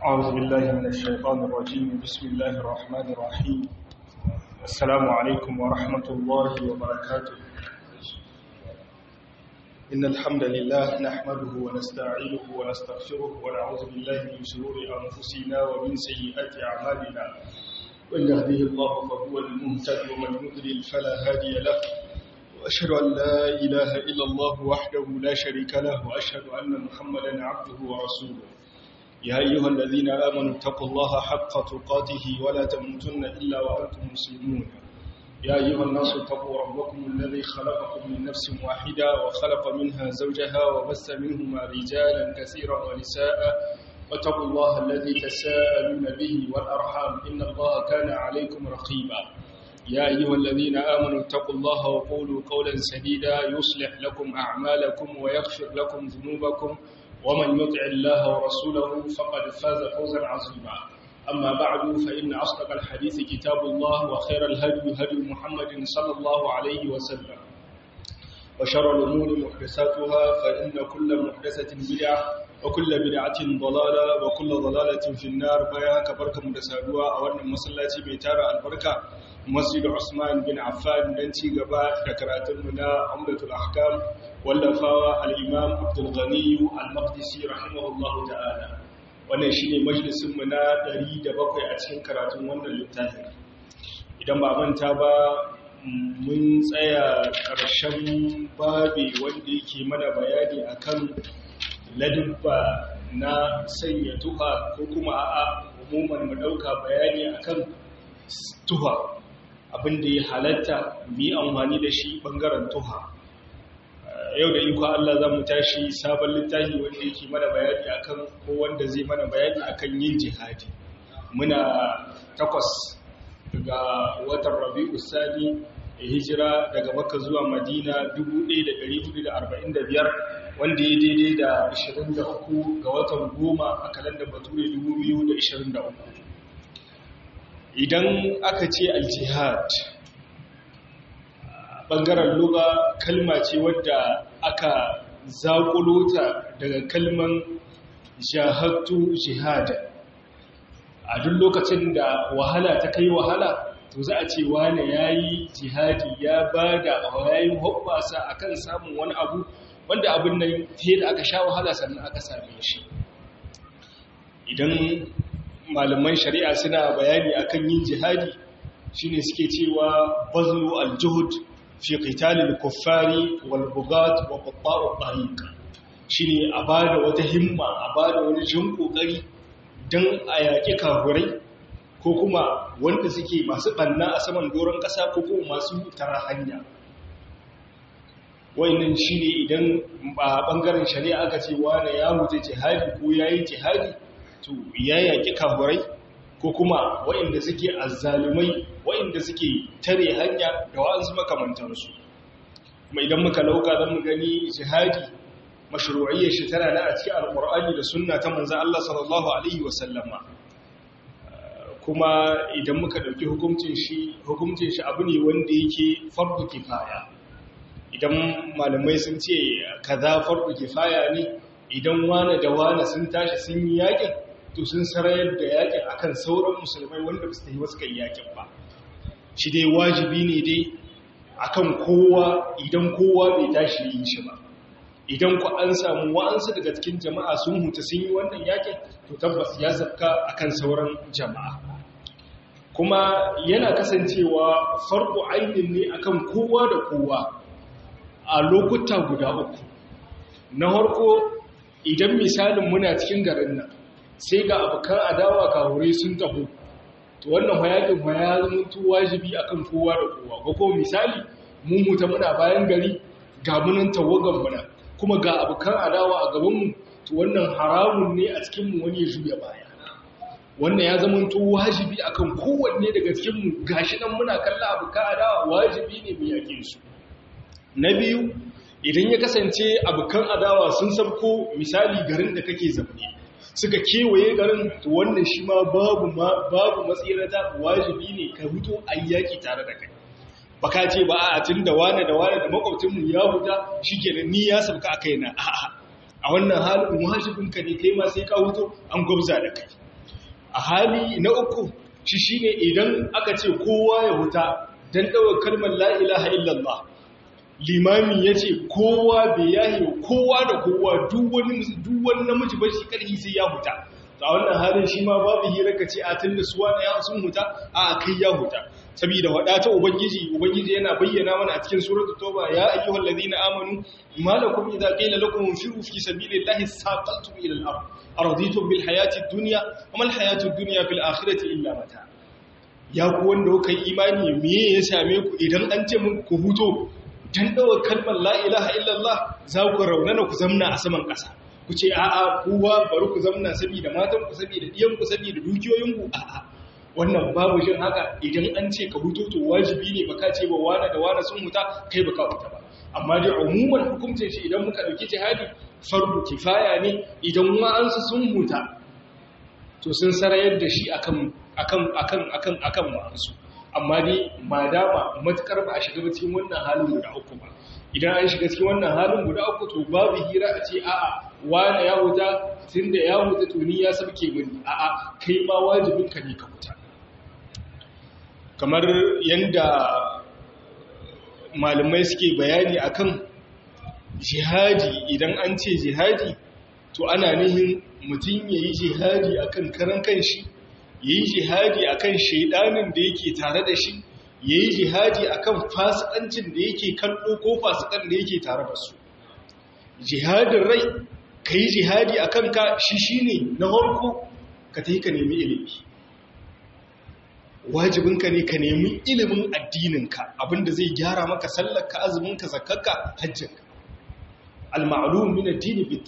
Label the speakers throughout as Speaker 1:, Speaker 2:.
Speaker 1: أعوذ بالله من الشيطان الرجيم بسم الله الرحمن الرحيم السلام عليكم ورحمة الله وبركاته إن الحمد لله نحمده ونستعينه ونستغفره ونعوذ بالله من شرور أنفسنا ومن سيئات أعمالنا من يهديه الله فهو المهتد ومن يضلل فلا هادي له وأشهد أن لا إله إلا الله وحده لا شريك له وأشهد أن محمدا عبده ورسوله يا أيها الذين آمنوا اتقوا الله حق تقاته ولا تموتن إلا وأنتم مسلمون يا أيها الناس اتقوا ربكم الذي خلقكم من نفس واحدة وخلق منها زوجها وبث منهما رجالا كثيرا ونساء واتقوا الله الذي تساءلون به والأرحام إن الله كان عليكم رقيبا يا أيها الذين آمنوا اتقوا الله وقولوا قولا سديدا يصلح لكم أعمالكم ويغفر لكم ذنوبكم ومن يطع الله ورسوله فقد فاز فوزا عظيما أما بعد فإن أصدق الحديث كتاب الله وخير الهدي هدي محمد صلى الله عليه وسلم وشر الأمور محدثاتها فإن كل محدثة بدعة وكل بدعة ضلالة وكل ضلالة في النار بياك بركة مدسادوها أولا مسلاتي بيتارة البركة مسجد عثمان بن عفان دنتي قبات ككراتمنا عمدة الأحكام wallafawa al'imam abdulghani al-maqdisi rahimahullahu ta'ala wannan shi ne majalisunmu na 107 a cikin karatun wannan littafin idan ba manta ba mun tsaya ƙarshen babi wanda yake mana bayani akan ladubba na sanya tuha ko kuma a umuman mu ɗauka bayani akan tuha abinda ya halatta mi amfani da shi ɓangaren tuha yau da iko Allah za mu tashi sabon littafi wanda yake mana bayani akan ko wanda zai mana bayani akan yin jihadi muna takwas ga watan rabi'u sani hijira daga makka zuwa madina 1445 wanda ya daidai da 23 ga watan goma a kalandar bature 2023 idan aka ce al-jihad ɓangaren luga kalma ce wadda aka zaƙulo ta daga kalman jahattu jihada a duk lokacin da wahala ta kai wahala to za a ce wane ya yi jihadi ya ba da yayin hoɓasa a kan samun wani abu wanda abin nan fiye da aka sha wahala sannan aka same shi idan malaman shari'a suna bayani akan yin jihadi shine suke cewa bazlu al-juhud fi qitalil kuffari wal bugat wa qatta'u tariq shine a bada wata himma a bada wani jin kokari dan a yaki kafurai ko kuma wanda suke masu banna a saman doron kasa ko kuma masu tara hanya wayannan shine idan ba bangaren shari'a aka ce wani ya mutu jihadi ko yayi jihadi to ya yaki kafurai ko kuma waɗanda suke azzalumai waɗanda suke tare hanya da wa'ansu makamantansu kuma idan muka lauka zan mu gani jihadi mashru'iyyar shi tana da a cikin alqur'ani da sunna ta manzon Allah sallallahu alaihi wasallama kuma idan muka dauki hukuncin shi hukuncin shi abu ne wanda yake fardu kifaya idan malamai sun ce kaza fardu kifaya ne idan wani da wani sun tashi sun yi yakin to sun sarayar da yakin akan sauran musulmai wanda ba su yi wasu kai yakin ba shi dai wajibi ne dai akan kowa idan kowa bai tashi yin shi ba idan ku an samu wa'ansu daga cikin jama'a sun huta sun yi wannan yakin to tabbas ya zafka akan sauran jama'a kuma yana kasancewa farko ainin ne akan kowa da kowa a lokuta guda uku na harko idan misalin muna cikin garin nan sai ga abokan adawa kawure sun taho to wannan hayakin ya zama wajibi akan kowa da kowa ga ko misali mun muta muna bayan gari ga munan tawagan muna kuma ga abokan adawa a gaban mu to wannan haramun ne a cikin mu wani ya juya baya wannan ya zama to wajibi akan kowanne daga cikin mu gashi nan muna kalla abokan adawa wajibi ne mu yake su na biyu idan ya kasance abokan adawa sun sabko misali garin da kake zaune suka kewaye garin to wannan shi ma babu babu matsirata wajibi ne ka huto ayyaki tare da kai baka ce ba a tun da wane da wane da makwabcinmu ya huta shikenan ni ya sabka a kaina a'a a wannan halin wajibinka ne kai ma sai ka huto an gwabza da kai a hali na uku shi shine idan aka ce kowa ya huta dan dawo kalmar la ilaha illallah limami ya ce kowa bai yahi kowa da kowa duk wani namiji ba shi karhi sai ya huta a wannan halin shi ma babu hira ka ce a tun da suwa na ya sun huta a kai ya huta saboda wadata ubangiji ubangiji yana bayyana mana a cikin suratul tauba ya ayyuhal ladina amanu malakum idza qila lakum infiru fi sabilillahi saqaltum ila al-ard araditum bil hayati ad-dunya wa mal hayatu ad-dunya fil akhirati illa mata ya ku wanda kuka yi imani me ya same ku idan an ce mun ku huto dan dawo kalmar la ilaha illallah za ku raunana ku zamna a saman ƙasa ku ce a'a kowa bari ku zamna saboda matan ku saboda diyan ku saboda dukiyoyin ku a'a wannan babu shin haka idan an ce ka huto to wajibi ne baka ce ba wani da wani sun huta kai baka huta ba amma dai umuman hukuncin shi idan muka dauki jihadi fardu kifaya ne idan wa'ansu sun huta to sun sarayar da shi akan akan akan akan akan wa'ansu amma dai ma dama matukar ba a shiga cikin wannan halin guda uku ba idan an shiga cikin wannan halin guda uku to babu hira a ce a'a wani ya huta tun da ya huta to ni ya sabke mini a'a kai ma wajibin ka ne ka huta kamar yanda malamai suke bayani akan jihadi idan an ce jihadi to ana nihin mutum ya yi jihadi akan karan kanshi ya yi jihadi akan shaidanin da yake tare da shi ya yi jihadi akan fasikancin da yake kallo ko fasikan da yake tare da su jihadin rai ka yi jihadi a kanka shi shi ne na harko ka ta yi ka nemi ilimi wajibinka ne ka nemi ilimin addininka abinda zai gyara maka sallarka azuminka zakakka hajjinka al-ma'lum min addini bit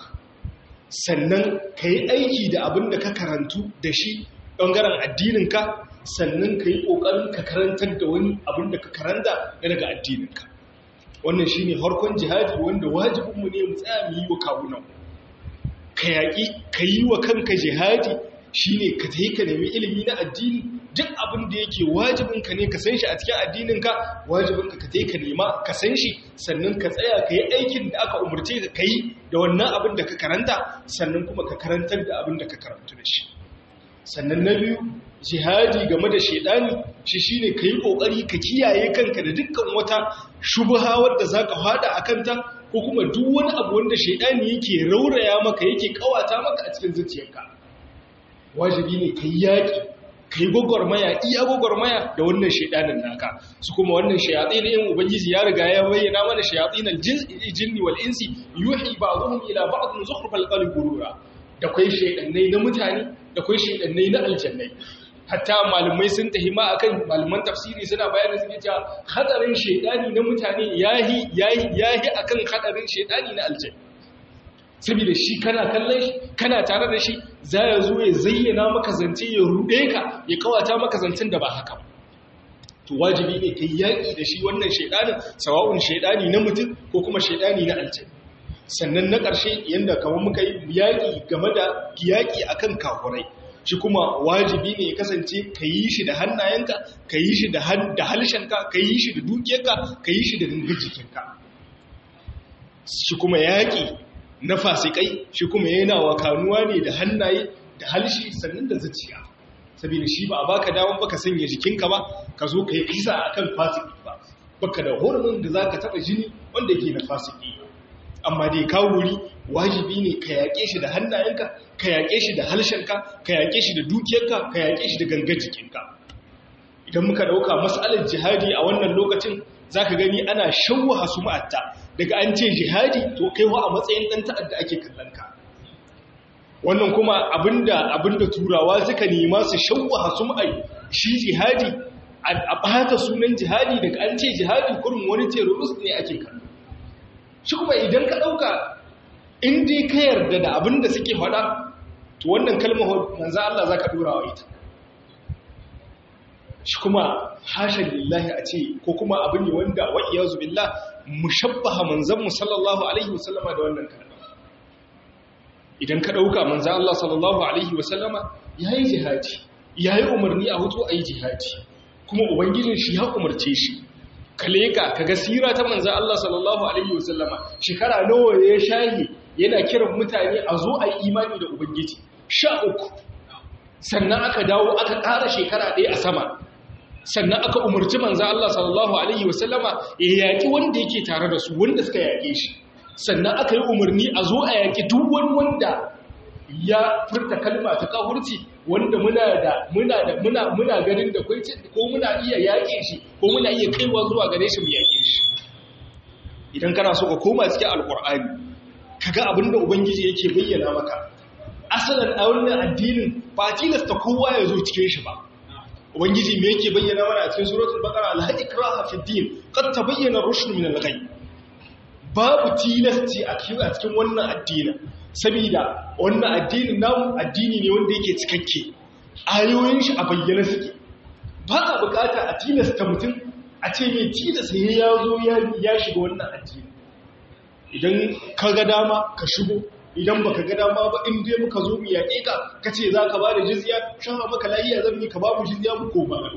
Speaker 1: sannan ka yi aiki da abinda ka karantu da shi ɓangaren addininka sannan ka yi ƙoƙarin ka karantar da wani abin da ka karanta daga addininka wannan shi ne harkon jihadi wanda wajibinmu ne mu tsaya mu yi wa kawunan ka yaƙi ka yi wa kanka jihadi shi ne ka ta yi ka nemi ilimi na addini duk abin da yake wajibinka ne ka san shi a cikin addininka wajibinka ka ta yi ka nema ka san shi sannan ka tsaya ka yi aikin da aka umarce ka yi da wannan abin da ka karanta sannan kuma ka karantar da abin da ka karanta da shi sannan na biyu jihadi game da shaidani shi shine ka yi ƙoƙari ka kiyaye kanka da dukkan wata shubha wadda za ka fada a kanta ko kuma duk wani abu wanda shaidani yake rauraya maka yake kawata maka a cikin zuciyarka wajibi ne ka yi yaƙi ka yi gwagwarmaya iya gwagwarmaya da wannan shaidanin naka su kuma wannan shayatsi na yin ubangiji ya riga ya bayyana mana shayatsi na jinni wal insi yuhi ba'dhum ila ba'dhin zukhrufal qalbi gurura da kwai shaidannai na mutane da kwai shaidannai na aljannai hatta malumai sun tahima akan malaman tafsiri suna bayanin suke cewa hadarin shaidani na mutane yahi yahi yahi akan hadarin shaidani na aljanna saboda shi kana kallon shi kana tare da shi za ya zo ya zayyana maka zance ya rude ka ya kawata maka zancen da ba haka ba to wajibi ne kai yaki da shi wannan shaidanin sawa'un shaidani na mutum ko kuma shaidani na aljanna sannan na ƙarshe yadda kamar muka yi yaƙi game da yaƙi akan kafurai shi kuma wajibi ne ya kasance ka yi shi da hannayenka ka yi shi da halshenka ka yi shi da dukiyarka ka yi shi da gangar jikinka shi kuma yaƙi na fasikai shi kuma yana wa kanuwa ne da hannaye da halshi sannan da zuciya saboda shi ba a baka damar baka sanya jikinka ba ka zo ka yi kisa akan fasiki ba baka da horumin da za ka taɓa jini wanda ke na fasiki amma dai ka wuri wajibi ne ka yaƙe shi da hannayenka ka yaƙe shi da halshenka ka yaƙe shi da dukiyarka ka yaƙe shi da gangar jikinka idan muka ɗauka matsalar jihadi a wannan lokacin za ka gani ana shawwaha su ma'atta daga an ce jihadi to kai wa a matsayin ɗan ta'adda ake kallon ka wannan kuma abinda abinda turawa suka nema su shawwaha su ma'ai shi jihadi a ɓata sunan jihadi daga an ce jihadi kurin wani terrorist ne ake kallo shi kuma idan ka ɗauka in dai ka yarda da abin da suke faɗa to wannan kalmar manzan Allah za ka ɗora wa ita shi kuma hashen lillahi a ce ko kuma abin ne wanda wa'iya zubilla mushabbaha manzanmu sallallahu alaihi wasallama da wannan kalmar idan ka ɗauka manzan Allah sallallahu alaihi wasallama ya yi jihadi ya yi umarni a hutu a yi jihadi kuma ubangijin shi ya umarce shi ka leka ka ga sira ta manzan Allah sallallahu Alaihi wasallama shekara nawa ya shahi yana kiran mutane a zo a yi imani da Ubangiji sha uku sannan aka dawo aka ƙara shekara ɗaya a sama sannan aka umarci manzo Allah sallallahu alaihi wasallama ya yaki wanda yake tare da su wanda suka yake shi sannan aka yi umarni a zo a yaki duk wani wanda ya furta kalma ta kafirci wanda muna da muna da muna muna ganin da kai ko muna iya yake shi ko muna iya kaiwa zuwa gare shi mu yake shi idan kana so ka koma cikin alqur'ani kaga abinda ubangiji yake bayyana maka asalin a wannan addinin ba tilasta kowa ya zo cikin shi ba ubangiji me yake bayyana mana a cikin suratul baqara al ikraha fi din qad tabayyana ar-rushd min al-ghayb babu tilasti a cikin wannan addinin saboda wannan addinin namu addini ne wanda yake cikakke ayoyin shi a bayyana suke ba a bukata a tilasta mutum a ce mai tilasta ya zo ya shiga wannan addini idan ka ga dama ka shigo idan baka ga dama ba in dai muka zo mu yaƙe ka kace za ka ba da jizya shan maka lafiya zan yi ka ba mu jizya mu ko ba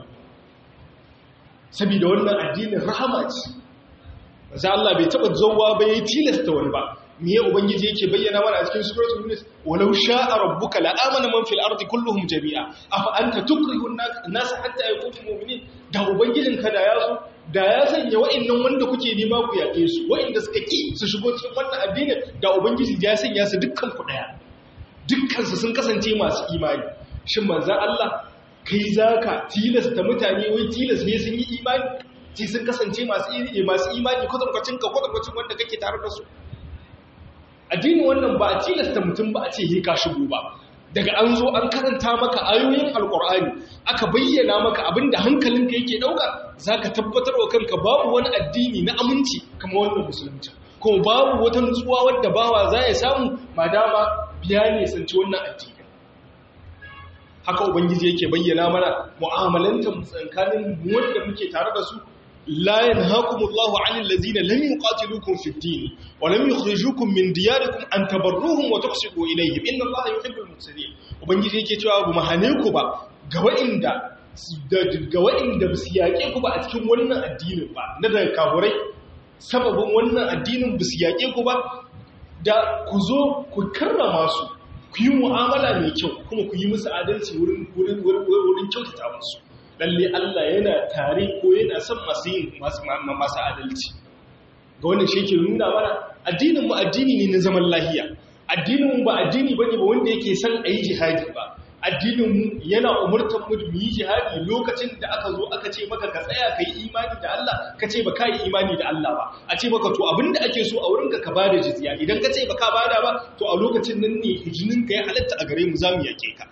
Speaker 1: saboda wannan addinin rahama ce sai Allah bai taba zowa ba yayi tilasta wani ba me ya ubangiji yake bayyana mana a cikin suratul yunus walau sha'a rabbuka la amana man fil ardi kulluhum jami'a afa anta tukrihu an-nas hatta yakunu mu'minin da ubangijinka da ya so da ya sanya wa'annan wanda kuke nema ku yaƙe su wa'anda suka ki su shigo cikin wannan addinin da ubangiji ya sanya su dukkan ku daya dukkan su sun kasance masu imani shin manzon Allah kai zaka tilasta mutane wai tilas ne sun yi imani sai sun kasance masu iri masu imani kwatankwacin ka kwatankwacin wanda kake tare da su addinin wannan ba a tilasta mutum ba a ce he ka shigo ba daga an zo an karanta maka ayoyin alkur'ani aka bayyana maka abinda hankalinka yake dauka zaka tabbatar wa kanka babu wani addini na aminci kamar wannan musulunci kuma babu wata nutsuwa wadda bawa za ya samu madama biya ne sanci wannan addini haka ubangiji yake bayyana mana mu'amalantar tsakanin wanda muke tare da su لا ينهاكم الله عن الذين لم يقاتلوكم في الدين ولم يخرجوكم من دياركم أن تبروهم وتقسطوا إليهم إن الله يحب المحسنين ubangiji yake cewa bu mahane ku ba ga wa'inda ga wa'inda ba su yaƙe ku ba a cikin wannan addinin ba na daga kaburai sababin wannan addinin ba su yaƙe ku ba da ku zo ku karrama su ku yi mu'amala mai kyau kuma ku yi musu adalci wurin kyautata musu lalle Allah yana tare ko yana son masu yin masu adalci ga wannan shi ke nuna mana addinin mu addini ne na zaman lahiya addinin mu ba addini bane ba wanda yake son ayi jihadi ba addinin mu yana umurtar mu mu yi jihadi lokacin da aka zo aka ce maka ka tsaya ka yi imani da Allah ka ce ba ka yi imani da Allah ba a ce maka to abinda ake so a wurinka ka bada jizya idan ka ce ba ka bada ba to a lokacin nan ne hijinin ka ya halatta a gare mu zamu yake ka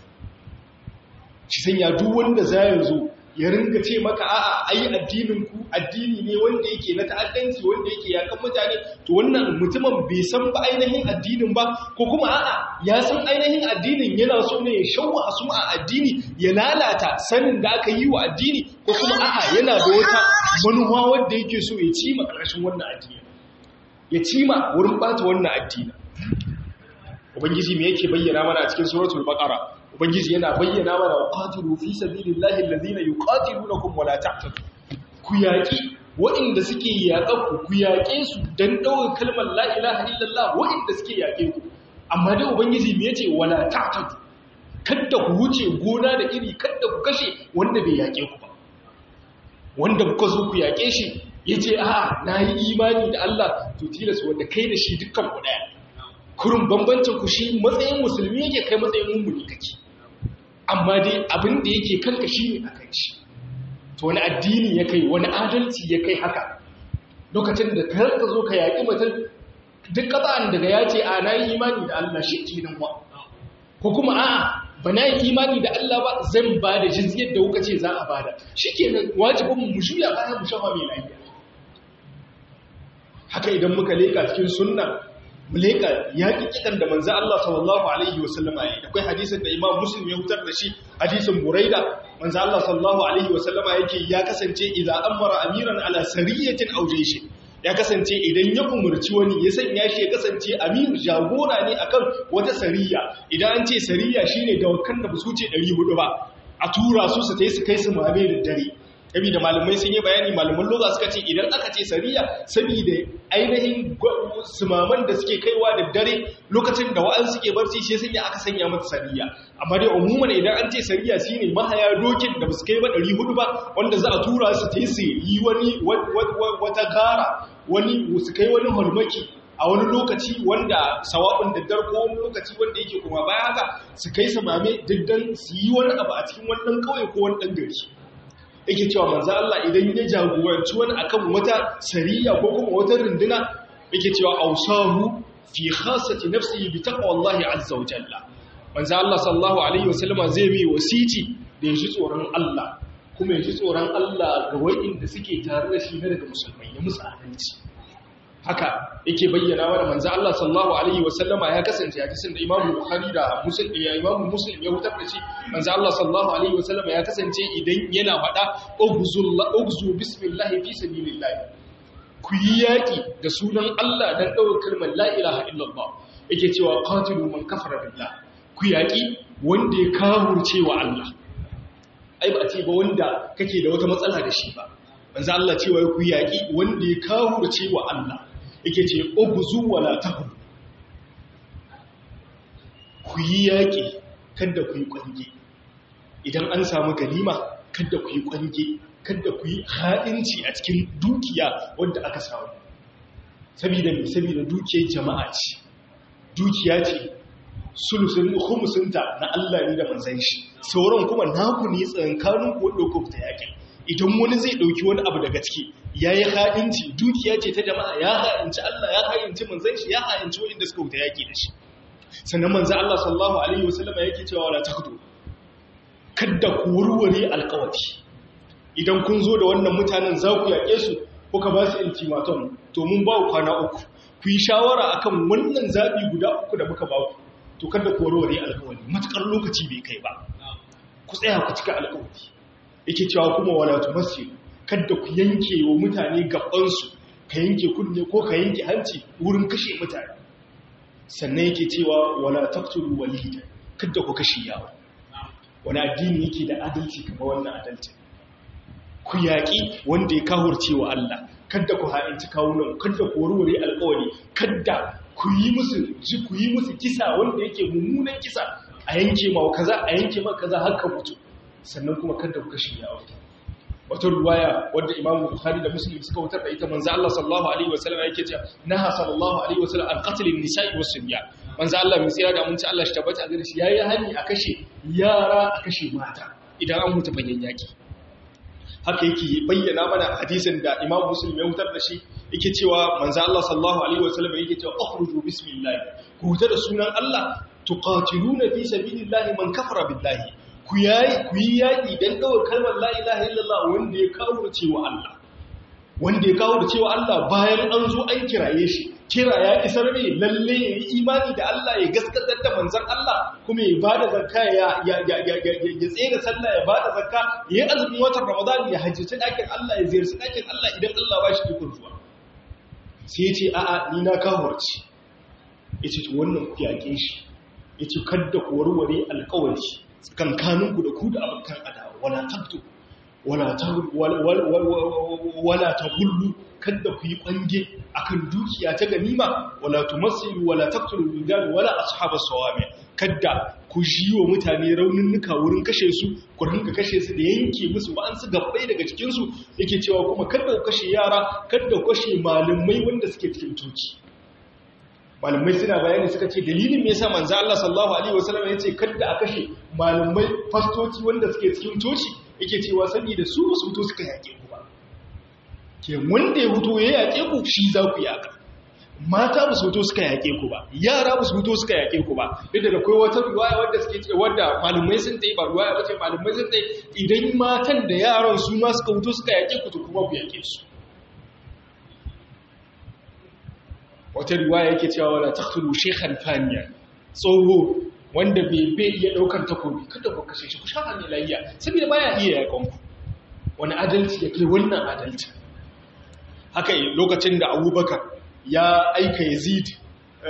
Speaker 1: shi sanya duk wanda za ya zo ya ringa ce maka a'a ai addinin ku addini ne wanda yake na ta'addanci wanda yake yakan mutane to wannan mutumin bai san ba ainihin addinin ba ko kuma a'a ya san ainihin addinin yana so ne ya shawwa su a addini ya lalata sanin da aka yi wa addini ko kuma a'a yana da wata manuwa wanda yake so ya cima ƙarshen wannan addini ya cima wurin bata wannan addini ubangiji me yake bayyana mana a cikin suratul baqara ubangiji yana bayyana mana qatilu fi sabilillahi alladhina yuqatilunakum wala ta'tadu ku yaki waɗanda suke yaƙa ku ku yaƙe su dan ɗaukar kalmar la ilaha illallah waɗanda suke yaƙe ku amma dai ubangiji me yace wala ta'tadu kada ku wuce gona da iri kada ku kashe wanda bai yaƙe ku ba wanda kuka zo ku yaƙe shi yace a'a nayi imani da Allah to tilas wanda kai da shi dukkan ku daya kurin bambancin ku shi matsayin musulmi yake kai matsayin mummuni kake amma dai abin da yake kanka shi ne akan shi to wani addini ya kai wani adalci ya kai haka lokacin da ka ka zo ka yaƙi mutum duk ƙasa'an daga ya ce a na yi imani da Allah shi ke nan wa ko kuma a'a ba na yi imani da Allah ba zan ba da jizyar da kuka ce za a bada shi ke nan wajibin mu shuya bayan mu shafa mai lafiya haka idan muka leka cikin sunna mu leka yaƙi kiɗan da manzo Allah sallallahu alaihi wasallama ya yi akwai hadisin da Imam Muslim ya hutar da shi hadisin Buraida manzo Allah sallallahu alaihi wasallama yake ya kasance idan amara amiran ala sariyatin aw jayshin ya kasance idan ya umurci wani ya sanya shi ya kasance amir jagora ne akan wata sariya idan an ce sariya shine dawakan da ba su ce 400 ba a tura su su tai su kai su mame da dare da malamai sun yi bayani malaman loga suka ce idan aka ce sariya saboda ainihin sumaman da suke kaiwa da dare lokacin da wa'an suke barci shi sun yi aka sanya mata sariya amma dai umuman idan an ce sariya shine mahaya dokin da basu kai ba 400 ba wanda za a tura su ta yi su yi wani wata gara wani su kai wani hulmaki a wani lokaci wanda sawa'un daddar ko wani lokaci wanda yake kuma baya haka su kai samame diddan su yi wani abu a cikin wannan kauye ko wani dan gari yake cewa manzo Allah idan ya jagoranci wani akan wata sariya ko kuma wata runduna yake cewa ausahu fi khassati nafsihi bi taqwallahi azza wa jalla manzo Allah sallallahu alaihi wasallam zai mai wasiti da ya ji tsoron Allah kuma ya ji tsoron Allah ga wa'inda suke tare da shi na daga musulmai ya musu adalci haka yake bayyana wa manzo Allah sallallahu alaihi wasallama ya kasance a cikin da Imam Bukhari da Muslim ya Imam Muslim ya hutar da shi manzo Allah sallallahu alaihi wasallama ya kasance idan yana faɗa ugzul ugzu bismillah fi sabilillah ku yi yaki da sunan Allah dan dawo kalmar la ilaha illallah yake cewa qatilu man kafara billah ku yaki wanda ya kafurce wa Allah ai ba ce ba wanda kake da wata matsala da shi ba manzo Allah cewa ku yaki wanda ya kafurce wa Allah yake ce obuzu wala tahu ku yi yaƙi kada ku yi ƙwange idan an samu ganima kada ku yi ƙwange kada ku yi haɗinci a cikin dukiya wanda aka samu saboda mai saboda dukiyar jama'a ce dukiya ce sulusun humusunta na Allah ne da manzan shi sauran kuma naku ne tsankanin ku wadda ku ta yaƙi idan wani zai ɗauki wani abu daga ciki ya yi ha'inci dukiya ce ta jama'a ya ha'inci Allah ya ha'inci manzan shi ya ha'inci waɗanda suka wuta yaƙi da shi sannan manzan Allah sallallahu alaihi wasallama yake cewa wala takhdu kadda ku warware alƙawari idan kun zo da wannan mutanen za ku yaƙe su kuka ba su ultimatum to mun ba ku kwana uku ku yi shawara akan wannan zaɓi guda uku da muka ba ku to kada ku warware alƙawari matukar lokaci bai kai ba ku tsaya ku cika alƙawari yake cewa kuma wala tumassilu kada ku yanke wa mutane gabansu ka yanke kunne ko ka yanke hanci wurin kashe mutane sannan yake cewa wala taqtulu walida kada ku kashe yawo wani addini yake da adalci kamar wannan adalci ku yaƙi wanda ya kahurce wa Allah kada ku ha'inci kawunan kada ku warware alƙawari kada ku yi musu ji ku yi musu kisa wanda yake mummunan kisa a yanke ma kaza a yanke ma kaza har ka mutu sannan kuma kada ku kashe yawo wata ruwaya wadda Imam Bukhari da Muslim suka wutar da ita manzo Allah sallallahu alaihi wasallam yake cewa naha sallallahu alaihi wasallam an qatl an-nisa'i was-sibyan manzo Allah mai tsira da mun ci Allah shi tabbata gare shi yayi hani a kashe yara a kashe mata idan an mutu banyan yaki haka yake bayyana mana hadisin da Imam Muslim ya wutar da shi yake cewa manzo Allah sallallahu alaihi wasallam yake cewa akhruju bismillah ku huta da sunan Allah tuqatiluna fi sabilillahi man kafara billahi ku yi yaƙi don ɗaukar kalmar la'ilaha illallah wanda ya kawo da cewa Allah wanda ya kawo da cewa Allah bayan an zo an kiraye shi kira ya isar ne lalle ya yi imani da Allah ya gaskatar da manzan Allah kuma ya bada zakka ya tsere sallah ya bada zakka ya yi azumin watan ramadan ya hajjaci ɗakin Allah ya ziyarci ɗakin Allah idan Allah ba shi dukkan zuwa sai ya ce a'a ni na kawarci ya ce wannan ku yaƙe shi ya ce kadda ku warware alƙawari tsakankaninku da ku da abokan adawa wala tabtu wala ta wala ta gullu kada ku yi kwange akan dukiya ta ganima wala tumassilu wala taqtulu rijal wala ashabas sawami kada ku jiwo mutane rauninnuka wurin kashe su ku rinka kashe su da yanke musu wa'ansu gabbai daga cikin su yake cewa kuma kada ku kashe yara kada ku kashe malamai wanda suke cikin toki malamai suna bayani suka ce dalilin me yasa manzo Allah sallallahu alaihi wasallam yace kada a kashe malamai fastoci wanda suke cikin toci yake cewa saboda su su fito suka yake ku ba ke wanda ya fito ya yake ku shi za ku yaka mata ba su fito suka yake ku ba yara ba su fito suka yake ku ba duk da akwai wata riwaya wanda suke ce wanda malamai sun tayi ba riwaya bace malamai sun tayi idan matan da yaran su ma suka fito suka yake ku to kuma ku yake su wata riwaya yake cewa wala taqtulu shaykhan faniya tsoho wanda bai bai iya daukar takobi kada ku kashe shi ku sha hannun layya saboda baya iya yakon ku wani adalci yake wannan adalci haka lokacin da Abubakar ya aika Yazid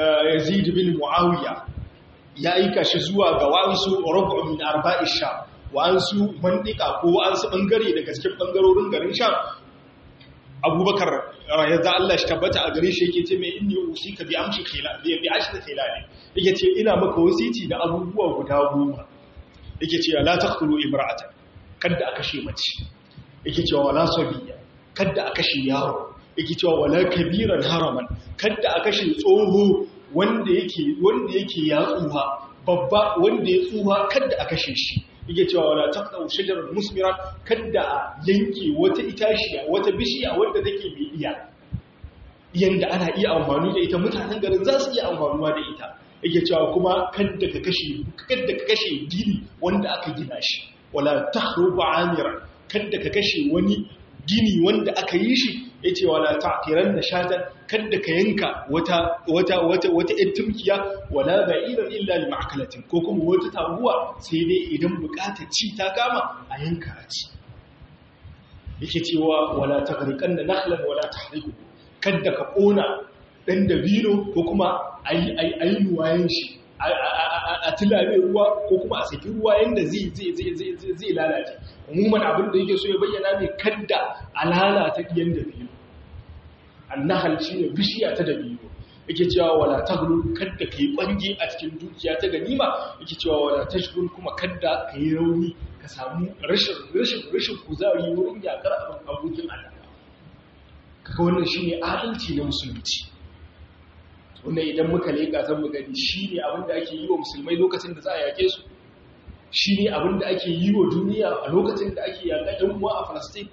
Speaker 1: Yazid bin Muawiya ya aika shi zuwa ga wasu rubu min arba'i sha wa'ansu mandika ko wa'ansu bangare daga cikin bangarorin garin sham abubakar yadda Allah shi tabbata a gare shi yake ce mai inni usika bi amshi khila bi bi ashri khila ne yake ce ina maka wasiti da abubuwa guda goma yake ce la taqtulu imra'atan kada aka kashe mace yake cewa wala sabiya kada aka kashe yaro yake cewa wala kabiran haraman kada aka kashe tsoho wanda yake wanda yake ya tsuha babba wanda ya tsuha kada aka kashe shi yake cewa wala taqta'u shajarar musmira kada a yanke wata itashiya wata bishiya wanda take mai iya yanda ana iya amfani da ita mutanen garin za su iya amfanuwa da ita yake cewa kuma kada ka kashe kada ka kashe gini wanda aka gina shi wala tahrubu amira kada ka kashe wani gini wanda aka yi shi yace wala ta'tiran da shatan kada ka yanka wata wata wata wata tumkiya wala ba'iran illa li ma'kalatin ko kuma wata taguwa sai dai idan bukatar ci ta kama a yanka a ci yake cewa wala taghriqan da nakhlan wala tahriqu kada ka kona dan dabino ko kuma ayi ayi nuwayen shi a tilame ruwa ko kuma a saki ruwa yanda zai zai zai zai lalace umuman abin da yake so ya bayyana ne kada a lalata diyan dabino annahal shine bishiya ta dabino yake cewa wala taghlu kada kai bangi a cikin dukiya ta ganima yake cewa wala tashghul kuma kada kai rauni ka samu rashin rashin rashin kuzari wurin yakar abin abokin Allah kaga wannan shine adalci na musulunci wannan idan muka leka zan mu gani shine abin da ake yi wa musulmai lokacin da za a yake su shine abin da ake yi wa duniya a lokacin da ake yaƙa ɗan uwa a Palestine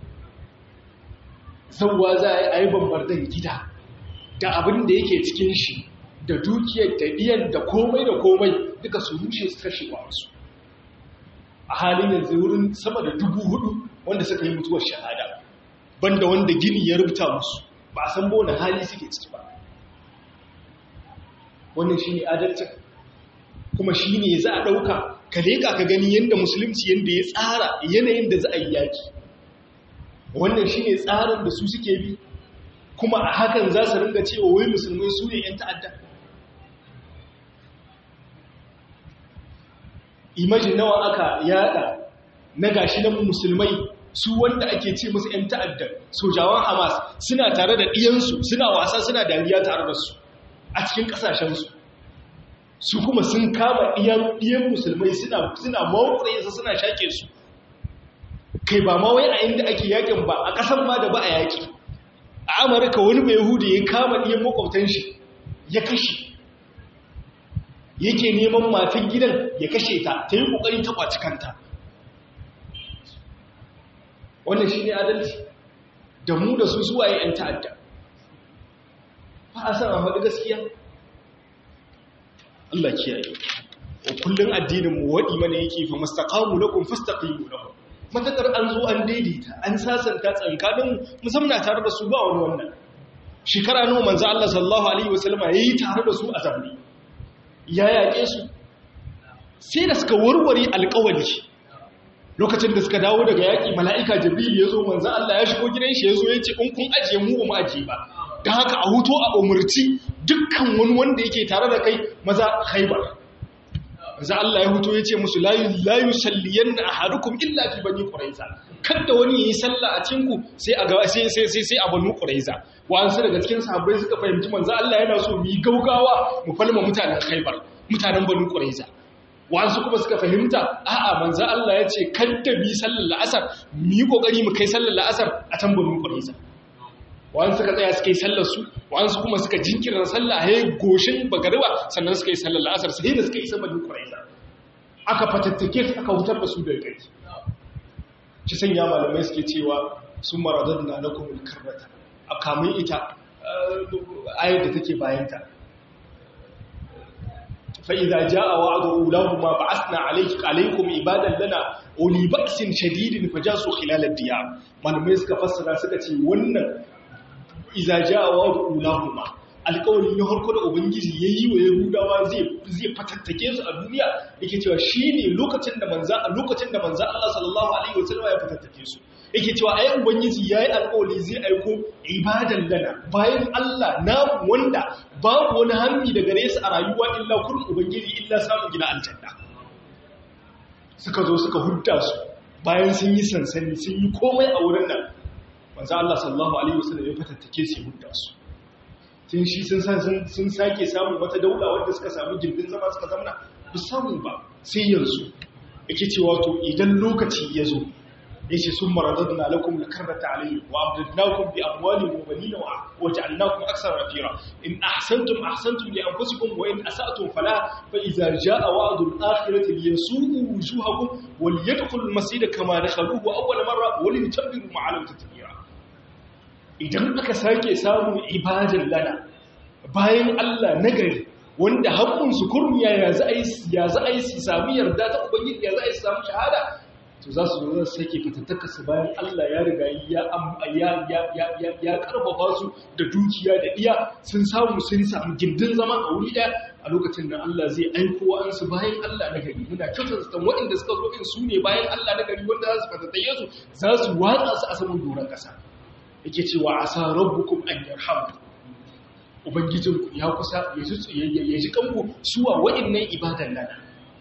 Speaker 1: zauwa za a yi bambardan gida da abin da yake cikin shi da dukiyar da biyan da komai da komai duka su rushe su kashe wa wasu a halin yanzu wurin sama da dubu hudu wanda suka yi mutuwar shahada banda wanda gini ya rubuta musu ba a san bona hali suke ciki ba wannan shi ne adalcin kuma shi ne za a ɗauka ka leƙa ka gani yadda musulunci yadda ya tsara yanayin da za a yi yaƙi wannan shi ne tsarin da su suke bi kuma a hakan za su ringa cewa wai musulmai su ne 'yan ta'adda imajin nawa aka yada na gashi na musulmai su wanda ake ce musu 'yan ta'adda sojawan hamas suna tare da ɗiyansu suna wasa suna dariya tare da su a cikin ƙasashensu su kuma sun kama ɗiyan musulmai suna mawuƙure su suna shaƙe su kai ba ma wai a inda ake yakin ba a ƙasan ma da ba a yaƙi a amurka wani mai hudu ya kama ɗiyan makwabtan shi ya kashe yake neman matan gidan ya kashe ta ta yi ƙoƙari ta ƙwaci kanta wannan shi ne adalci da mu da su suwaye 'yan ta'adda ba a san a faɗi gaskiya Allah kiyaye wa kullun addinin mu wadi mana yake fa mustaqamu lakum fastaqimu lahum matakar an zo an daidaita an sasanta tsankanin musamman tare da su ba wani wannan shekara nawa manzo Allah sallallahu alaihi wasallama yayi tare da su a zamani ya yake su sai da suka warware alƙawari lokacin da suka dawo daga yaki mala'ika jibril ya zo manzo Allah ya shigo gidan shi ya zo ya ce in kun ajiye mu ba mu ajiye ba da haka a huto a umarci dukkan wani wanda yake tare da kai maza haibar za Allah ya huto ya ce musu layu salliyan na a hadukum illa fi bani ƙuraiza kada wani ya yi sallah a cinku sai a gaba sai sai sai a bani ƙuraiza wa'ansu daga cikin sahabbai suka fahimci manzo Allah yana so mu yi gaugawa mu falma mutanen haibar mutanen bani ƙuraiza wa'ansu kuma suka fahimta a'a manzo Allah ya ce kada mu yi sallar la'asar mu yi kokari mu kai sallar la'asar a can bani ƙuraiza wa'an suka tsaya suka yi sallar su wa'an su kuma suka jinkirar sallah ya goshin bagariba sannan suka yi sallar la'asar sai da suka yi saman kuraiza aka fatattake su aka hutar da su da kai ci sanya malamai suke cewa sun maradar na na kuma karrata a kamun ita ayar da take bayanta fa'iza ja a wa'adu ulahu ma ba asina alaikum ibadan lana oli baksin shadidin faja su khilalar diya malamai suka fassara suka ce wannan iza ja'awa ulahuma alƙawarin ya harko da ubangiji ya yi wa yahudawa zai fatattake su a duniya yake cewa shi ne lokacin da manza a lokacin da manza Allah sallallahu alaihi wasallam ya fatattake su yake cewa ayi ubangiji yayi alƙawari zai aiko ibadan lana bayan Allah na wanda babu wani hanni daga gare su a rayuwa illa kullum ubangiji illa samun gina aljanna suka zo suka hudda su bayan sun yi sansani sun yi komai a wurin nan manzo Allah sallallahu alaihi wasallam ya fatattake su hudda su tun shi sun san sun sake samun wata daula wanda suka samu jirgin zama suka zamna ba samu ba sai yanzu yake cewa to idan lokaci ya zo yace sun maradadna lakum lakarrata alayhi wa abdadnakum bi amwalin wa banina wa ja'alnakum aksara rafira in ahsantum ahsantum li anfusikum wa in asa'tum fala fa idza jaa wa'du al-akhirati liyasu'u wujuhakum wa liyadkhulu al-masjida kama dakhaluhu awwal marra wa liyatabbiru ma'alam tatbira idan aka sake samun ibadan lana bayan Allah nagari wanda haƙƙunsu kurmiya ya za a yi su sami yarda ta ubangiji ya za a yi su samu shahada to za su zo zai sake fitattaka su bayan Allah ya riga ya karfafa su da dukiya da iya sun samu sun samu gindin zama a wuri ɗaya a lokacin da Allah zai aiko wa'ansu bayan Allah na gari muna kyautar su waɗanda suka zo in su ne bayan Allah na gari wanda za su fatattaye su za su watsa su a saman doron ƙasa yake cewa asa rabbukum an yarhamu ubangijinku ya kusa ya ji kanku suwa waɗannan ibadan nan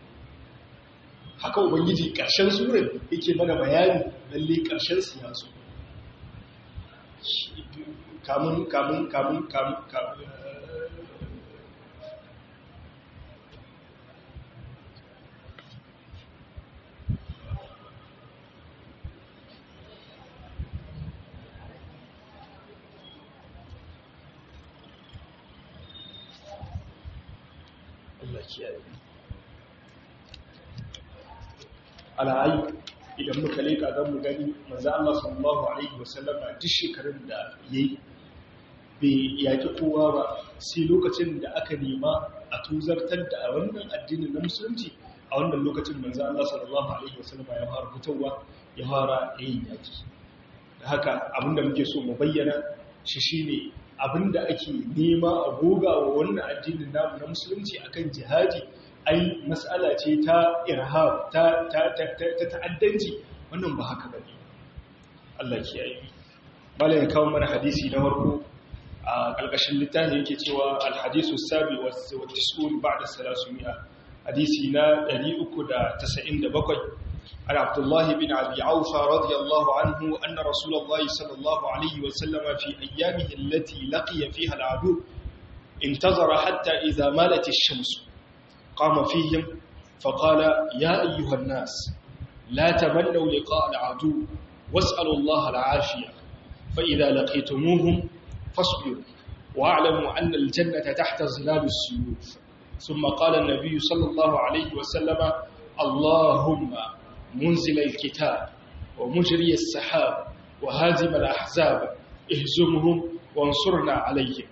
Speaker 1: haka ubangiji ƙarshen surin yake mana bayani lalle ƙarshen siyasu kamun kamun kamun kamun Allah kiyaye ala'ayi idan muka leka zan mu gani manzo Allah sallallahu alaihi wasallama duk shekarun da yayi bai yaki kowa ba sai lokacin da aka nema a tuzartar da wannan addinin na musulunci a wannan lokacin manzo Allah sallallahu alaihi wasallama ya fara fitowa ya fara yin yaki da haka abinda muke so mu bayyana shi shine abinda ake nema a goga wa wannan addinin namu na musulunci akan jihadi ai mas'ala ce ta irhab ta ta ta ta'addanci wannan ba haka bane Allah kiyaye malai kawo mana hadisi na farko a kalkashin littafi yake cewa al-hadisu sabi wa tis'un ba'da 300 hadisi na 397 عن عبد الله بن أبي عوفى رضي الله عنه أن رسول الله صلى الله عليه وسلم في أيامه التي لقي فيها العدو انتظر حتى إذا مالت الشمس قام فيهم فقال يا أيها الناس لا تمنوا لقاء العدو واسألوا الله العافية فإذا لقيتموهم فاصبروا واعلموا أن الجنة تحت ظلال السيوف ثم قال النبي صلى الله عليه وسلم اللهم منزل الكتاب ومجري السحاب وهازم الأحزاب اهزمهم وانصرنا عليهم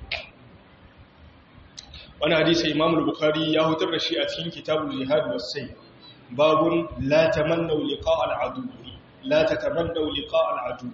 Speaker 1: wani hadisi imam al-bukhari ya hutar da shi a cikin kitabul jihad was-sayy babun la tamannaw liqa al-adu la tatamannaw liqa al-adu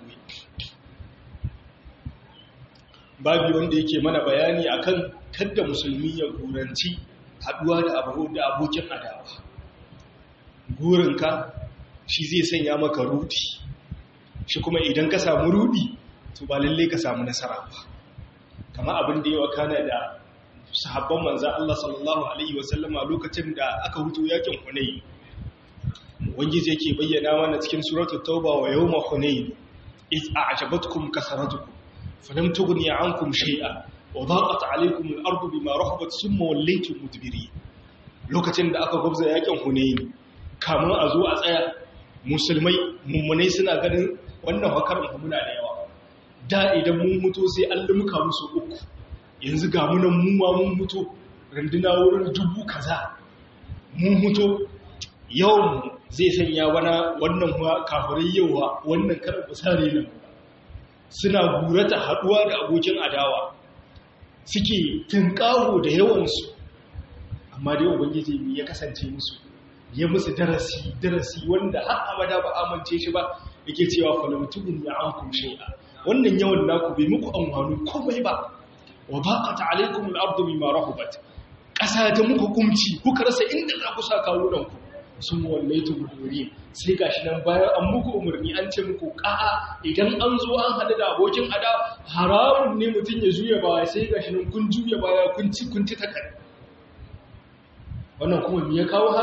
Speaker 1: babu wanda yake mana bayani akan kadda musulmi ya guranci haduwa da abu da abokin adawa gurinka shi zai sanya maka rudi shi kuma idan ka samu rudi to ba lalle ka samu nasara ba kama abin da yawa kana da sahabban manzan Allah sallallahu Alaihi wasallama lokacin da aka hutu yakin Hunayi. Wangiji yake bayyana mana cikin suratul Tauba wa yawma Hunayi, iz a'jabatkum kasaratukum falam tughni ankum shay'a wa daqat alaykum al-ardu bima rahabat thumma wallaytum mudbirin. Lokacin da aka gubza yakin Hunayi, kamun a zo a tsaya musulmai mummunai suna ganin wannan hakarin muna da yawa. Da idan mun mutu sai an lumuka musu uku. yanzu ga munan muwa mun mutu randuna wurin dubu kaza mun mutu yawan zai sanya wana wannan kafirai yawa wannan karar basare nan suna gurata haduwa da abokin adawa suke tunkaho da yawansu amma dai ubangiji ne ya kasance musu ya musu darasi darasi wanda har abada ba amince shi ba yake cewa falamtugun ya ankum shay'a wannan yawan naku bai muku amfani komai ba wa baqat alaykum al-ardu bima rahabat ƙasa ta muku kumci kuka rasa inda za ku sa kawunan ku sun wallaitu guduri sai gashi nan bayan an muku umarni an ce muku ƙa'a idan an zo an haɗu da abokin ada haramun ne mutum ya juya baya sai gashi nan kun juya baya kun ci kun ci takar wannan kuma me ya kawo haka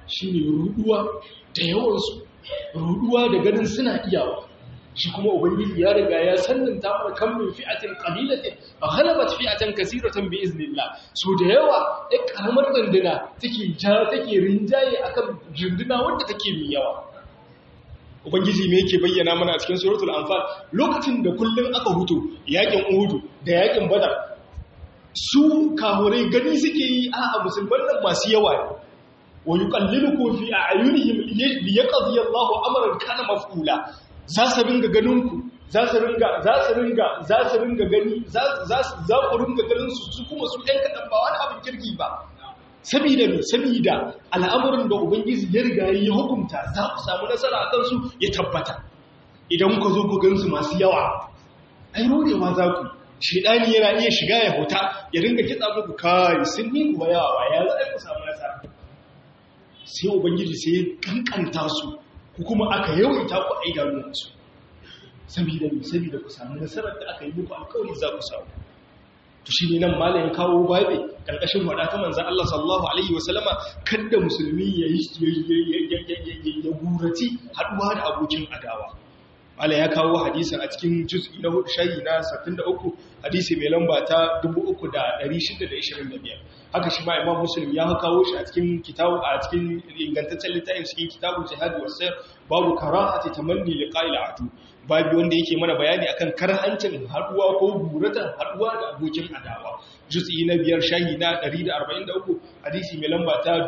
Speaker 1: shine ruduwa da yawansu ruduwa da ganin suna iyawa shi kuma ubangiji ya riga ya sannanta mana kan min fi'atin qalilatin ghalabat fi'atan kaseeratan bi iznillah so da yawa ai karamar danduna take ja take rinjaye akan jinduna wanda take mai yawa ubangiji me yake bayyana mana a cikin suratul anfal lokacin da kullun aka huto yakin uhud da yakin badar su kahurai gani suke yi a musulman nan masu yawa ne wa yuqallilukum fi a'yunihim liyaqdi Allahu amran kana maf'ula za su ringa ganinku za su ringa za su ringa za su ringa gani za za ku ringa ganin su su kuma su ɗan kaɗan ba wani abin kirki ba sabida ne sabida al'amuran da ubangiji ya riga ya hukunta za ku samu nasara a kansu ya tabbata idan ku zo ku gansu masu yawa ai rodewa za ku shedani yana iya shiga ya huta ya ringa kitsa muku kai sun yi kuma yawa ya za ku samu nasara sai ubangiji sai ya kankanta su ku kuma aka yawaita ku a idanunsu saboda ne saboda ku samu nasarar da aka yi muku alkawari za ku samu to shi ne nan malayin kawo babe ƙarƙashin wada ta manzan Allah sallallahu alaihi wasallama kada musulmi ya ya gurati haɗuwa da abokin adawa Mala ya kawo hadisin a cikin juz'i na hudu shayi na 63 hadisi mai lamba ta 3625 haka shi ma Imam Muslim ya kawo shi a cikin kitabu a cikin ingantaccen littafin cikin kitabul jihad wasayr babu karahati tamanni liqa'il adu babu wanda yake mana bayani akan karhancin haduwa ko buratan haduwa da abokin adawa juz'i na biyar shayi na 143 hadisi mai lamba ta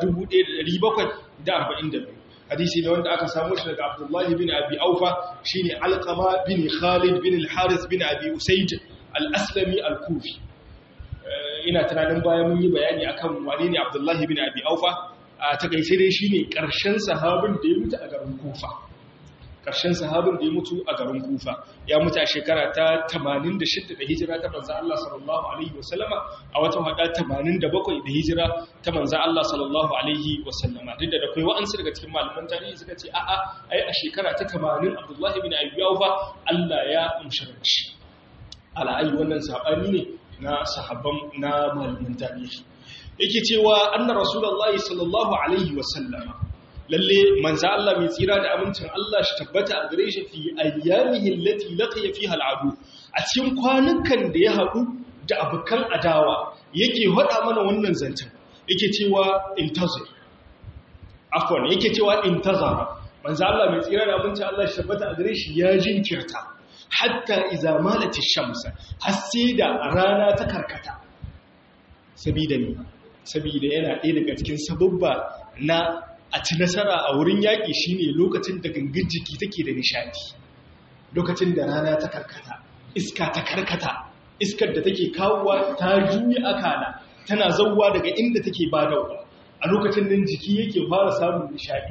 Speaker 1: 1742 hadisi ne wanda aka samu shi daga Abdullahi bin Abi Aufa shine Alqama bin Khalid bin Al-Haris bin Abi Usayd Al-Aslami Al-Kufi ina tunanin bayan mun yi bayani akan wane ne Abdullahi bin Abi Aufa a takaice dai shine karshen sahabin da ya mutu a garin Kufa karshen sahabin da ya mutu a garin Kufa ya mutu a shekara ta 86 da hijira ta manzo Allah sallallahu alaihi wasallama a wata hada 87 da hijira ta manzo Allah sallallahu alaihi wasallama duk da akwai wa'ansu daga cikin malaman tarihi suka ce a'a ai a shekara ta 80 Abdullah ibn Abi Awfa Allah ya umshiranci ala ai wannan sabani ne na sahabban na malaman tarihi yake cewa anna rasulullahi sallallahu alaihi wasallama lalle manzo Allah mai tsira da amincin Allah shi tabbata a gare shi fi ayyamihi allati laqiya fiha al'adu a cikin kwanukan da ya haɗu da abukan adawa yake hada mana wannan zancen yake cewa intazir afwan yake cewa intazara manzo Allah mai tsira da amincin Allah shi tabbata a gare shi ya jinkirta hatta idza malati shamsa har sai da rana ta karkata sabida ne sabida yana ɗaya daga cikin sababba na a ci nasara a wurin yaƙi shine lokacin da gangan jiki take da nishadi lokacin da rana ta karkata iska ta karkata iskar da take kawowa ta juya akala tana zauwa daga inda take badawa a lokacin nan jiki yake fara samun nishadi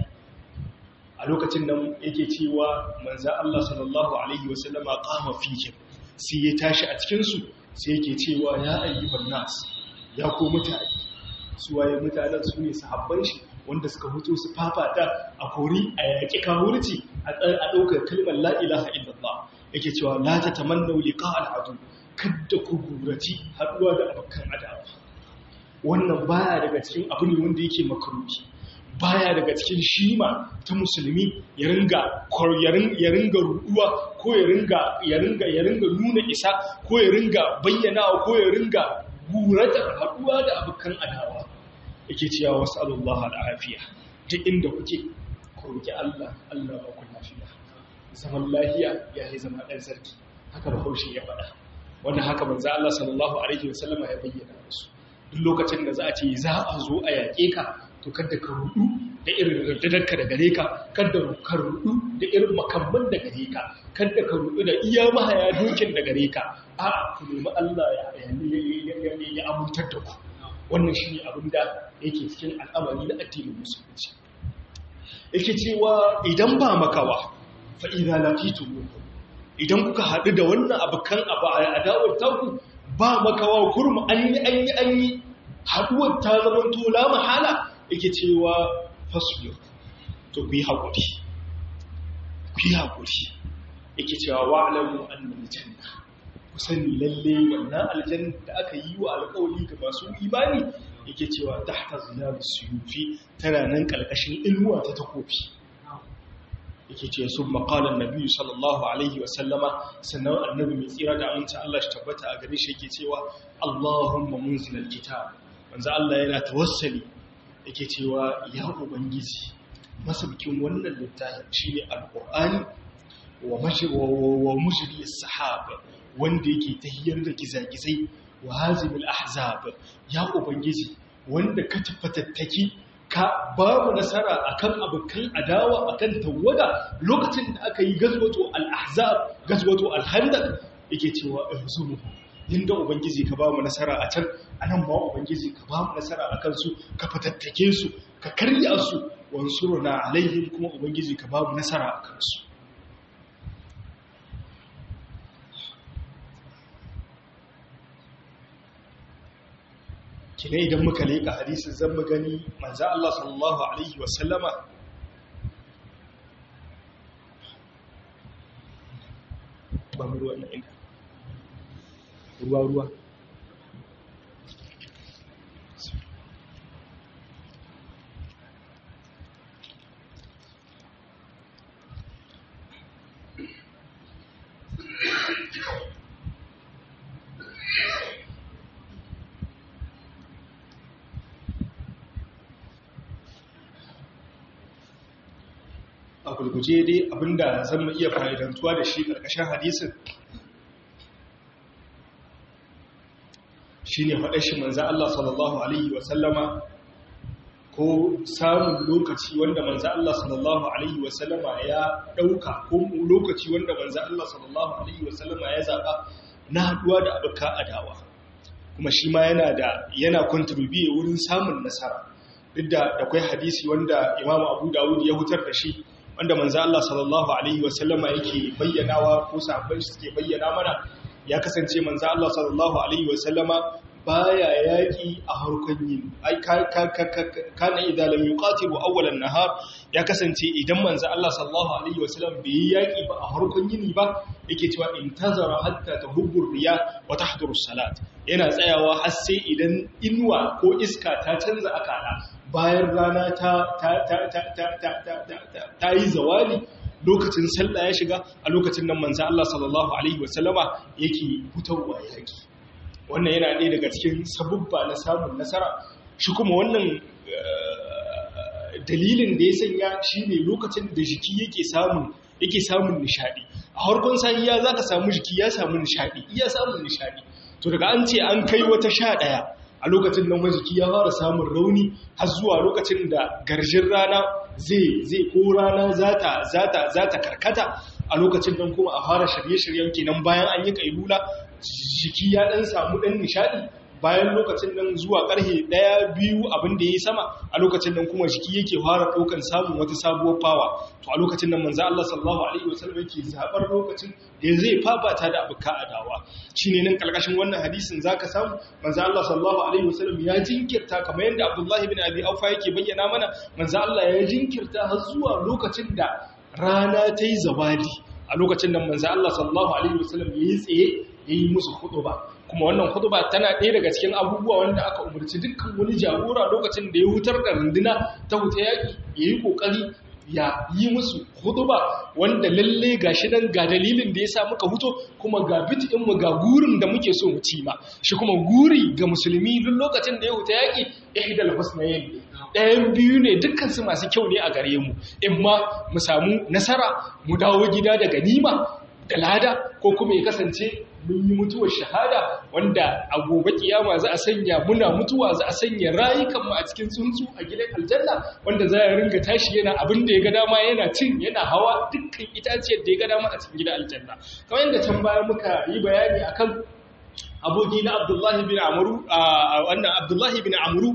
Speaker 1: a lokacin nan yake cewa manzo Allah sallallahu alaihi wasallama qama fihim sai ya tashi a cikin su sai yake cewa ya ayyuhan nas ya ko mutane su waye mutanen su ne sahabban shi wanda suka hutu su fafata a kori a yaƙi kawurci a ɗaukar kalmar la'ilaha illallah yake cewa la ta tamannau liqa al'adu kadda ku guraci haɗuwa da abokan adawa wannan baya daga cikin abu ne wanda yake makaruki baya daga cikin shima ta musulmi ya ringa ya ringa ruduwa ko ya ringa ya ringa ya ringa nuna isa ko ya ringa bayyana ko ya ringa guratar haɗuwa da abokan adawa yake cewa wasu Allah al'afiya duk inda kuke ku roki Allah Allah ba ku lafiya zaman lafiya ya yi zama ɗan sarki haka da haushe ya faɗa wanda haka manzo Allah sallallahu alaihi wasallama ya bayyana musu duk lokacin da za a ce za a zo a yaƙe ka to kada ka rudu da irin raddadarka da gare ka kada ka rudu da irin makamman da gare ka kada ka rudu da iya mahaya dokin da gare ka a ku nemi Allah ya amintar da ku wannan shi ne abin da yake cikin al'amari na addinin musulunci yake cewa idan ba makawa fa'iza lafitu idan kuka haɗu da wannan abokan abu a adawar taku ba makawa kurmu an yi an yi an yi haɗuwar ta zama tola mahala yake cewa fasfiyar to ku yi haƙuri ku yi haƙuri yake cewa wa'alamu annan janna ku sani lalle wannan aljanna da aka yi wa alƙawari ga masu imani yake cewa tahta zilal suyufi tana nan kalkashin inuwa ta takofi yake ce sun makalan nabi sallallahu alaihi wasallama sannan annabi mai tsira da aminta Allah shi tabbata a gare shi yake cewa Allahumma munzilal kitab manzo Allah yana tawassali yake cewa ya ubangiji masabkin wannan littafin shine alqur'ani wa mashi wa mujri as-sahaba wanda yake tahiyar da gizagizai wa hazimul ahzab ya ubangiji wanda ka tafatattaki ka babu nasara akan abokan adawa akan tawada lokacin da aka yi gazwato al-ahzab gazwato al-handaq yake cewa ihzumuhu inda ubangiji ka bamu nasara a can anan ma ubangiji ka bamu nasara akan su ka fatattake su ka karya su wansuruna alaihim kuma ubangiji ka bamu nasara akan su kine idan muka leƙa hadisin zan mu gani manzo Allah sallallahu alaihi wasallama ba mu ruwa na inda ruwa ruwa a gulguje dai abinda zan mu iya fa'idantuwa da shi ƙarƙashin hadisin shi ne faɗa shi manzan Allah sallallahu Alaihi wasallama ko samun lokaci wanda manzan Allah sallallahu Alaihi wasallama ya ɗauka ko lokaci wanda manzan Allah sallallahu Alaihi wasallama ya zaɓa na haɗuwa da abuka adawa kuma shi ma yana da yana kontribuye wurin samun nasara duk da akwai hadisi wanda imamu abu dawud ya hutar da shi wanda manzo Allah sallallahu alaihi wasallama yake bayyanawa ko sahabbai suke bayyana mana ya kasance manzo Allah sallallahu alaihi wasallama baya yaki a harkon yin ai kana idza lam yuqatilu awwalan nahar ya kasance idan manzo Allah sallallahu alaihi wasallam bai yaki ba a harkon yini ba yake cewa intazara hatta tahubbu riya wa tahduru salat yana tsayawa har sai idan inuwa ko iska ta canza akala bayan rana ta yi zawali lokacin sallah ya shiga a lokacin nan manzo Allah sallallahu alaihi wasallama yake fitowa yaki wannan yana ɗaya daga cikin sabubba na samun nasara shi kuma wannan dalilin da ya sanya shine lokacin da jiki yake samun yake samun nishadi a harkon sahiya zaka samu jiki ya samu nishadi iya samun nishadi to daga an ce an kai wata sha ɗaya a lokacin nan jiki ya fara samun rauni har zuwa lokacin da garjin rana zai zai ko rana zata zata zata karkata a lokacin nan kuma a fara shirye-shiryen kenan bayan an yi kailula jiki ya dan samu dan nishadi bayan lokacin nan zuwa karhe daya biyu abin da yayi sama a lokacin nan kuma jiki yake fara daukan samun wata sabuwar fawa to a lokacin nan manzo Allah sallallahu alaihi wasallam yake zabar lokacin da zai fafata da abuka adawa shine nan kalkashin wannan hadisin zaka samu manzo Allah sallallahu alaihi wasallam ya jinkirta kamar yadda Abdullah ibn Abi Aufa yake bayyana mana manzo Allah ya jinkirta har zuwa lokacin da rana ta yi zawali a lokacin nan manzo Allah sallallahu alaihi wasallam yayi tsaye yayi musu khutba kuma wannan khutba tana ɗaya daga cikin abubuwa wanda aka umarci dukkan wani jagora lokacin da ya hutar da runduna ta huta yaƙi ya yi ƙoƙari ya yi musu khutba wanda lalle ga shi nan ga dalilin da ya sa muka huto kuma ga mu ga gurin da muke so mu ci ma shi kuma guri ga musulmi duk lokacin da ya huta yaƙi ihdal husnayn ɗayan biyu ne dukkansu masu kyau ne a gare mu in ma mu samu nasara mu dawo gida da ganima da lada ko kuma ya kasance mun yi mutuwar shahada wanda a gobe kiyama za a sanya muna mutuwa za a sanya rayukanmu a cikin tsuntsu a gidan aljanna wanda za a ringa tashi yana abin da ya ga dama yana cin yana hawa dukkan itaciyar da ya ga dama a cikin gidan aljanna kamar yadda can baya muka yi bayani akan aboki na abdullahi bin amuru a wannan abdullahi bin amuru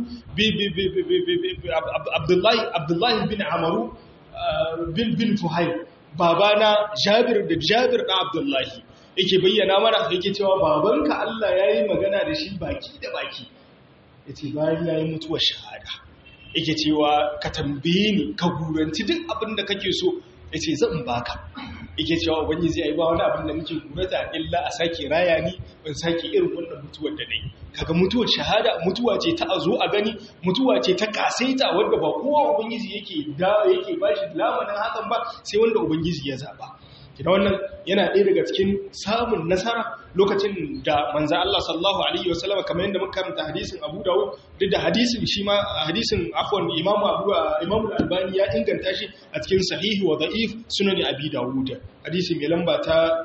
Speaker 1: abdullahi abdullahi bin amuru bin bin fuhail babana jabir da jabir da abdullahi yake bayyana mana yake cewa babanka Allah ya yi magana da shi baki da baki ya ce bayan ya yi mutuwar shahada yake cewa ka tambaye ni ka guranci duk abin da kake so ya ce zan baka yake cewa ubangiji ai ba wani abin da nake gurata illa a sake raya ni ban sake irin wannan mutuwar da nayi kaga mutuwar shahada mutuwa ce ta azo a gani mutuwa ce ta kasaita wanda ba kowa ubangiji yake da yake bashi lamarin hakan ba sai wanda ubangiji ya zaba kina wannan yana ɗaya daga cikin samun nasara lokacin da manzo Allah sallallahu alaihi wasallam kamar yadda muka karanta hadisin Abu Dawud duk da hadisin shi ma hadisin afwan Imam Abu Imam Al-Albani ya inganta shi a cikin sahihi wa da'if sunan Abi Dawud hadisi mai lamba ta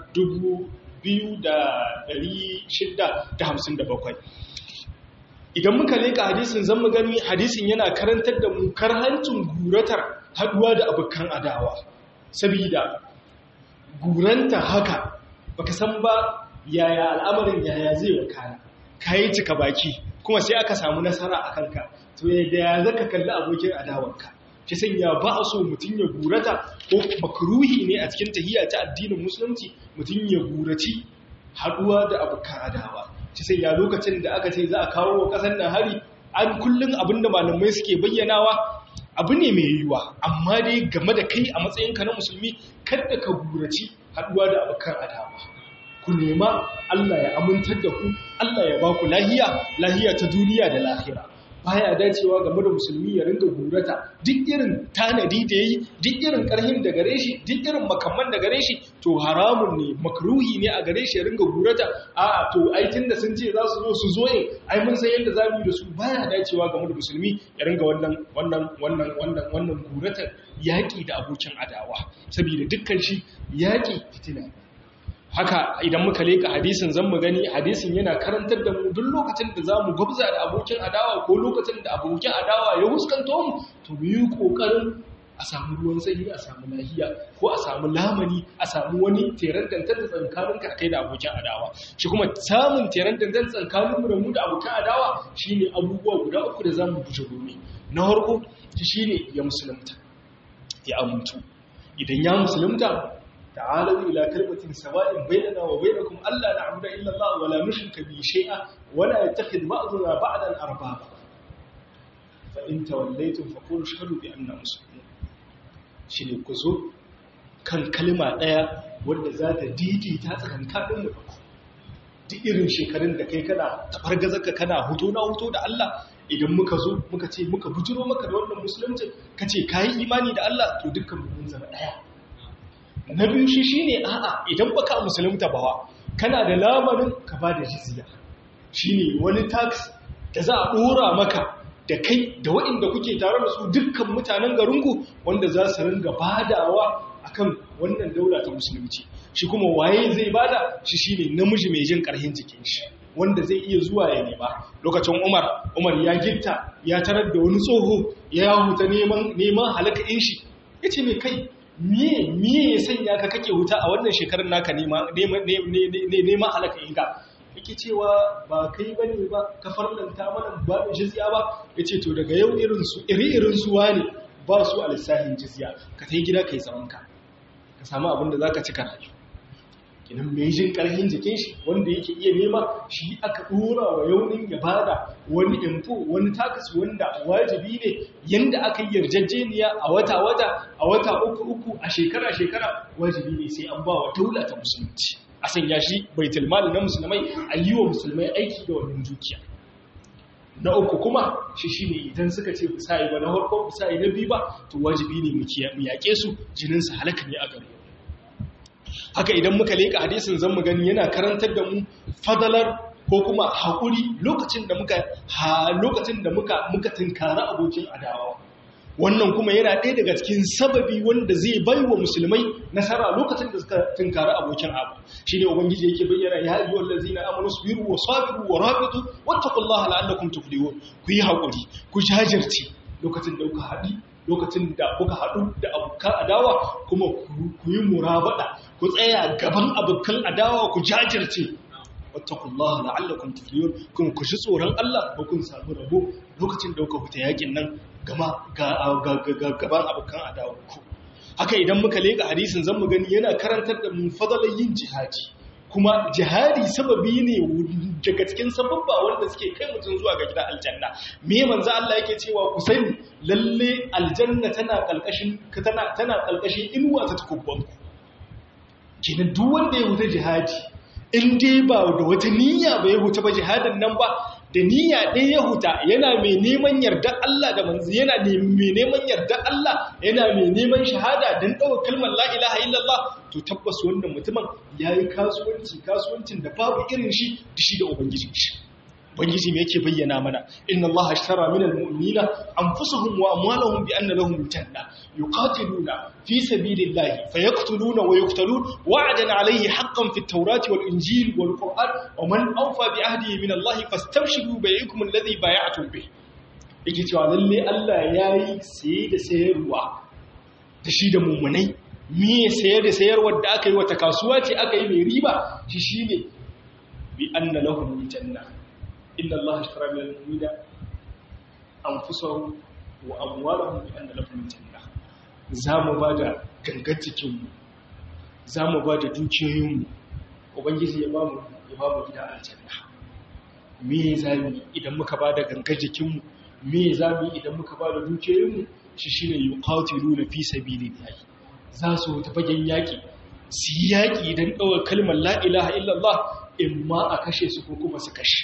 Speaker 1: 2657 idan muka leka hadisin zan mu gani hadisin yana karantar da mu karhancin guratar haduwa da abukan adawa saboda guranta haka baka san ba yaya al'amarin yaya zai wakana kayi cika baki kuma sai aka samu nasara a kanka to yadda ya zaka kalli abokin adawarka shi sanya ba a so mutum ya gurata ko makruhi ne a cikin tahiyya ta addinin musulunci mutum ya guraci haduwa da abokan adawa shi sanya lokacin da aka ce za a kawo wa kasar nan hari an kullun abinda malamai suke bayyanawa abu ne mai yiwuwa amma dai game da kai a matsayinka na musulmi kada ka guraci haduwa da abokan adawa ku nema Allah ya amintar da ku Allah ya ba ku lahiya lahiya ta duniya da lahira baya dacewa game da musulmi ya ringa gurata duk irin tanadi da yayi duk irin karhin da gare shi duk irin makamman da gare shi to haramun ne makruhi ne a gare shi ya ringa gurata a to ai tunda sun ce za su zo su zo ne ai mun san yadda zamu yi da su baya dacewa game da musulmi ya ringa wannan wannan wannan wannan wannan gurata yaki da abokin adawa saboda dukkan shi yaki fitina haka idan muka leka hadisin zan mu gani hadisin yana karantar da mu duk lokacin da zamu gwabza da abokin adawa ko lokacin da abokin adawa ya huskanto mu to mu yi kokarin a samu ruwan sanyi a samu lahiya ko a samu lamani a samu wani teren dantar da tsankanin ka kai da abokin adawa shi kuma samun teren dantar tsankanin mu da mu da abokin adawa shine abubuwa guda uku da zamu guje gobe na farko shine ya musulunta ya amuntu idan ya musulunta تعالوا إلى كلمة سواء بيننا وبينكم ألا نعبد إلا الله ولا نشرك به شيئا ولا يتخذ بعضنا بعضا أربابا فإن توليتم فقولوا اشهدوا بأننا مسلمون shine ku zo kan kalma ɗaya wanda za ta daidaita tsakankanin mu duk irin shekarun da kai kana tafargazarka kana huto na huto da Allah idan muka zo muka ce muka bujiro maka da wannan musulunci ka ce ka yi imani da Allah to dukkan mun zama ɗaya na biyu shi shine a'a idan baka musulunta bawa kana da lamarin ka ba da jizya shine wani tax da za a dora maka da kai da waɗanda kuke tare da su dukkan mutanen garinku wanda za su ringa badawa akan wannan daula ta musulunci shi kuma waye zai bada shi shine namiji mai jin karhin jikin shi wanda zai iya zuwa ya nema lokacin Umar Umar ya gitta ya tarar da wani tsoho ya huta neman neman halakain shi yace me kai miye miye ya sanya ka kake wuta a wannan shekarun naka nema nema halaka inka yake cewa ba kai bane ba ka farlanta mana ba da jizya ba yace to daga yau irin su iri irin su wani ba su a lissafin jizya ka tai gida kai zaman ka ka samu abin da zaka cika rayu kinan mai jin karhin jikin shi wanda yake iya nema shi aka dora wa yaunin ya bada wani info wani takas wanda wajibi ne yanda aka yi yarjejeniya a wata-wata a wata uku-uku a shekara-shekara wajibi ne sai an ba wa daula ta musulunci a sanya shi baitul mali na musulmai a yi wa musulmai aiki da wannan dukiya na uku kuma shi shi ne idan suka ce bisa yi ba na harko bisa yi na biyu ba to wajibi ne mu yaƙe su jininsu halaka ne a gare haka idan muka leƙa hadisin zan mu gani yana karantar da mu fadalar ko kuma haƙuri lokacin da muka ha lokacin da muka muka tunkara abokin adawa wannan kuma yana ɗaya daga cikin sababi wanda zai bai wa musulmai nasara lokacin da suka tunkara abokin abu shine ubangiji yake bayyana ya ayyuhal ladzina amanu sabiru wa sabiru wa rabitu wattaqullaha la'allakum tuflihun ku yi haƙuri ku jajirce lokacin da kuka haɗi lokacin da kuka haɗu da abokan adawa kuma ku yi murabada ku tsaya gaban abokan adawa ku jajirce wattaqullaha la'allakum tuflihun kuma ku ji tsoron Allah ko kun samu rabo lokacin da kuka fita yakin nan gama gaban abokan adawa ku haka idan muka leka hadisin zan mu gani yana karantar da mu fadalan yin jihadi kuma jihadi sababi ne daga cikin sababba wanda suke kai mutum zuwa ga gidan aljanna me manzo Allah yake cewa ku sani lalle aljanna tana kalkashin tana tana kalkashin inuwa ta tukubban ku kenan duk wanda ya huta jihadi in dai ba da wata niyya ba ya huta ba jihadin nan ba da niyya ɗaya ya huta yana mai neman yarda Allah da manzo yana mai neman yarda Allah yana mai neman shahada don ɗaukar kalmar la ilaha illallah to tabbas wannan mutumin yayi kasuwanci kasuwancin da babu irin shi da shi da ubangijin shi ubangiji me yake bayyana mana inna allaha ashtara minal mu'minina anfusahum wa amwalahum bi anna lahum janna yuqatiluna fi sabilillahi fayaqtuluna wa yuqtalun wa'dan alayhi haqqan fit tawrati wal injil wal qur'an wa man awfa bi ahdihi min allahi fastabshiru bi'ikum alladhi bay'atum bih yake cewa lalle Allah yayi saye da sayarwa da shi da mumunai me sayar da sayarwar da aka yi wata kasuwa ce aka yi mai riba shi shine bi anna lahum janna inna Allah ashtara min al-mu'minina anfusahum wa amwalahum bi anna lahum janna zamu bada gangar cikin mu zamu bada dukiyoyin mu ubangiji ya bamu ya bamu gida aljanna me zamu idan muka bada gangar jikin mu me zamu idan muka bada dukiyoyin mu shi shine yuqatiluna fi sabilillahi za su ta fagen yaki su yi yaki dan dawo kalmar la ilaha illallah imma a kashe su ko kuma su kashe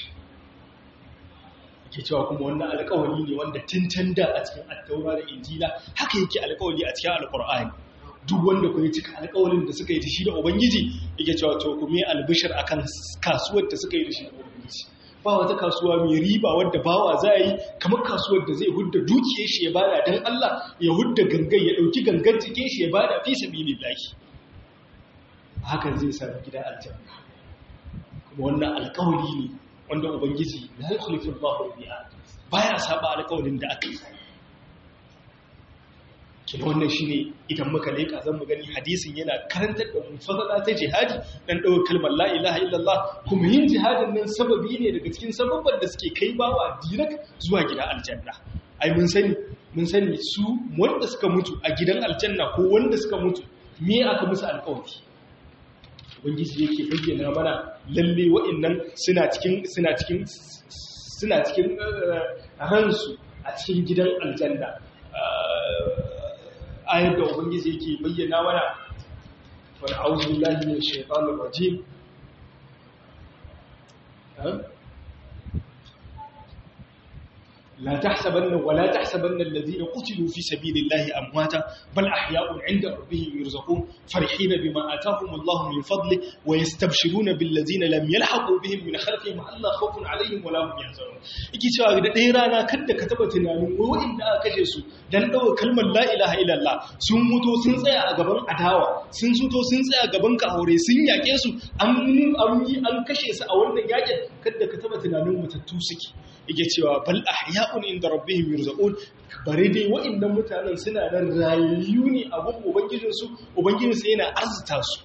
Speaker 1: ke cewa kuma wannan alƙawari ne wanda tun da a cikin attaura da injila haka yake alƙawari a cikin alƙur'ani duk wanda ku yi cika alƙawarin da suka yi da shi da ubangiji yake cewa to ku me albishir akan kasuwar da suka yi da shi da ubangiji ba wata kasuwa mai riba wadda bawa za yi kamar kasuwar da zai hudda dukiyar shi ya bada dan Allah ya hudda gangan ya dauki gangan cikin shi ya bada fi sabilillahi hakan zai sa gida aljanna kuma wannan alƙawari ne wanda ubangiji la yukhlifu Allahu al-mi'ad baya saba alƙawarin da aka yi kina wannan shine idan muka leka zan mu gani hadisin yana karantar da mu fadala ta jihadi dan dawo kalmar la ilaha illallah kuma yin jihadin nan sababi ne daga cikin sababban da suke kai bawa direct zuwa gidan aljanna ai mun sani mun sani su wanda suka mutu a gidan aljanna ko wanda suka mutu me aka musu alƙawari ubangiji yake bayyana mana lalle wa'annan suna cikin suna cikin suna cikin ransu a cikin gidan aljanna ayar da ubangiji yake bayyana mana wal a'udhu billahi minash shaitanir rajim لا تحسبن ولا تحسبن الذين قتلوا في سبيل الله امواتا بل احياء عند ربهم يرزقون فرحين بما اتاهم الله من فضله ويستبشرون بالذين لم يلحقوا بهم من خلفهم الا خوف عليهم ولا هم يحزنون yake cewa da ɗaya rana kada ka taba tunanin wa'inda aka kashe su dan dawo kalmar la ilaha illallah sun mutu sun tsaya a gaban adawa sun suto sun tsaya gaban ka aure sun yake su an an yi an kashe su a wannan yakin kada ka taba tunanin mutattu suke yake cewa bal ahya'un inda rabbihim yurzaqun bare dai wa'annan mutanen suna nan rayayyu ne a gun ubangijin su ubangijin su yana arzuta su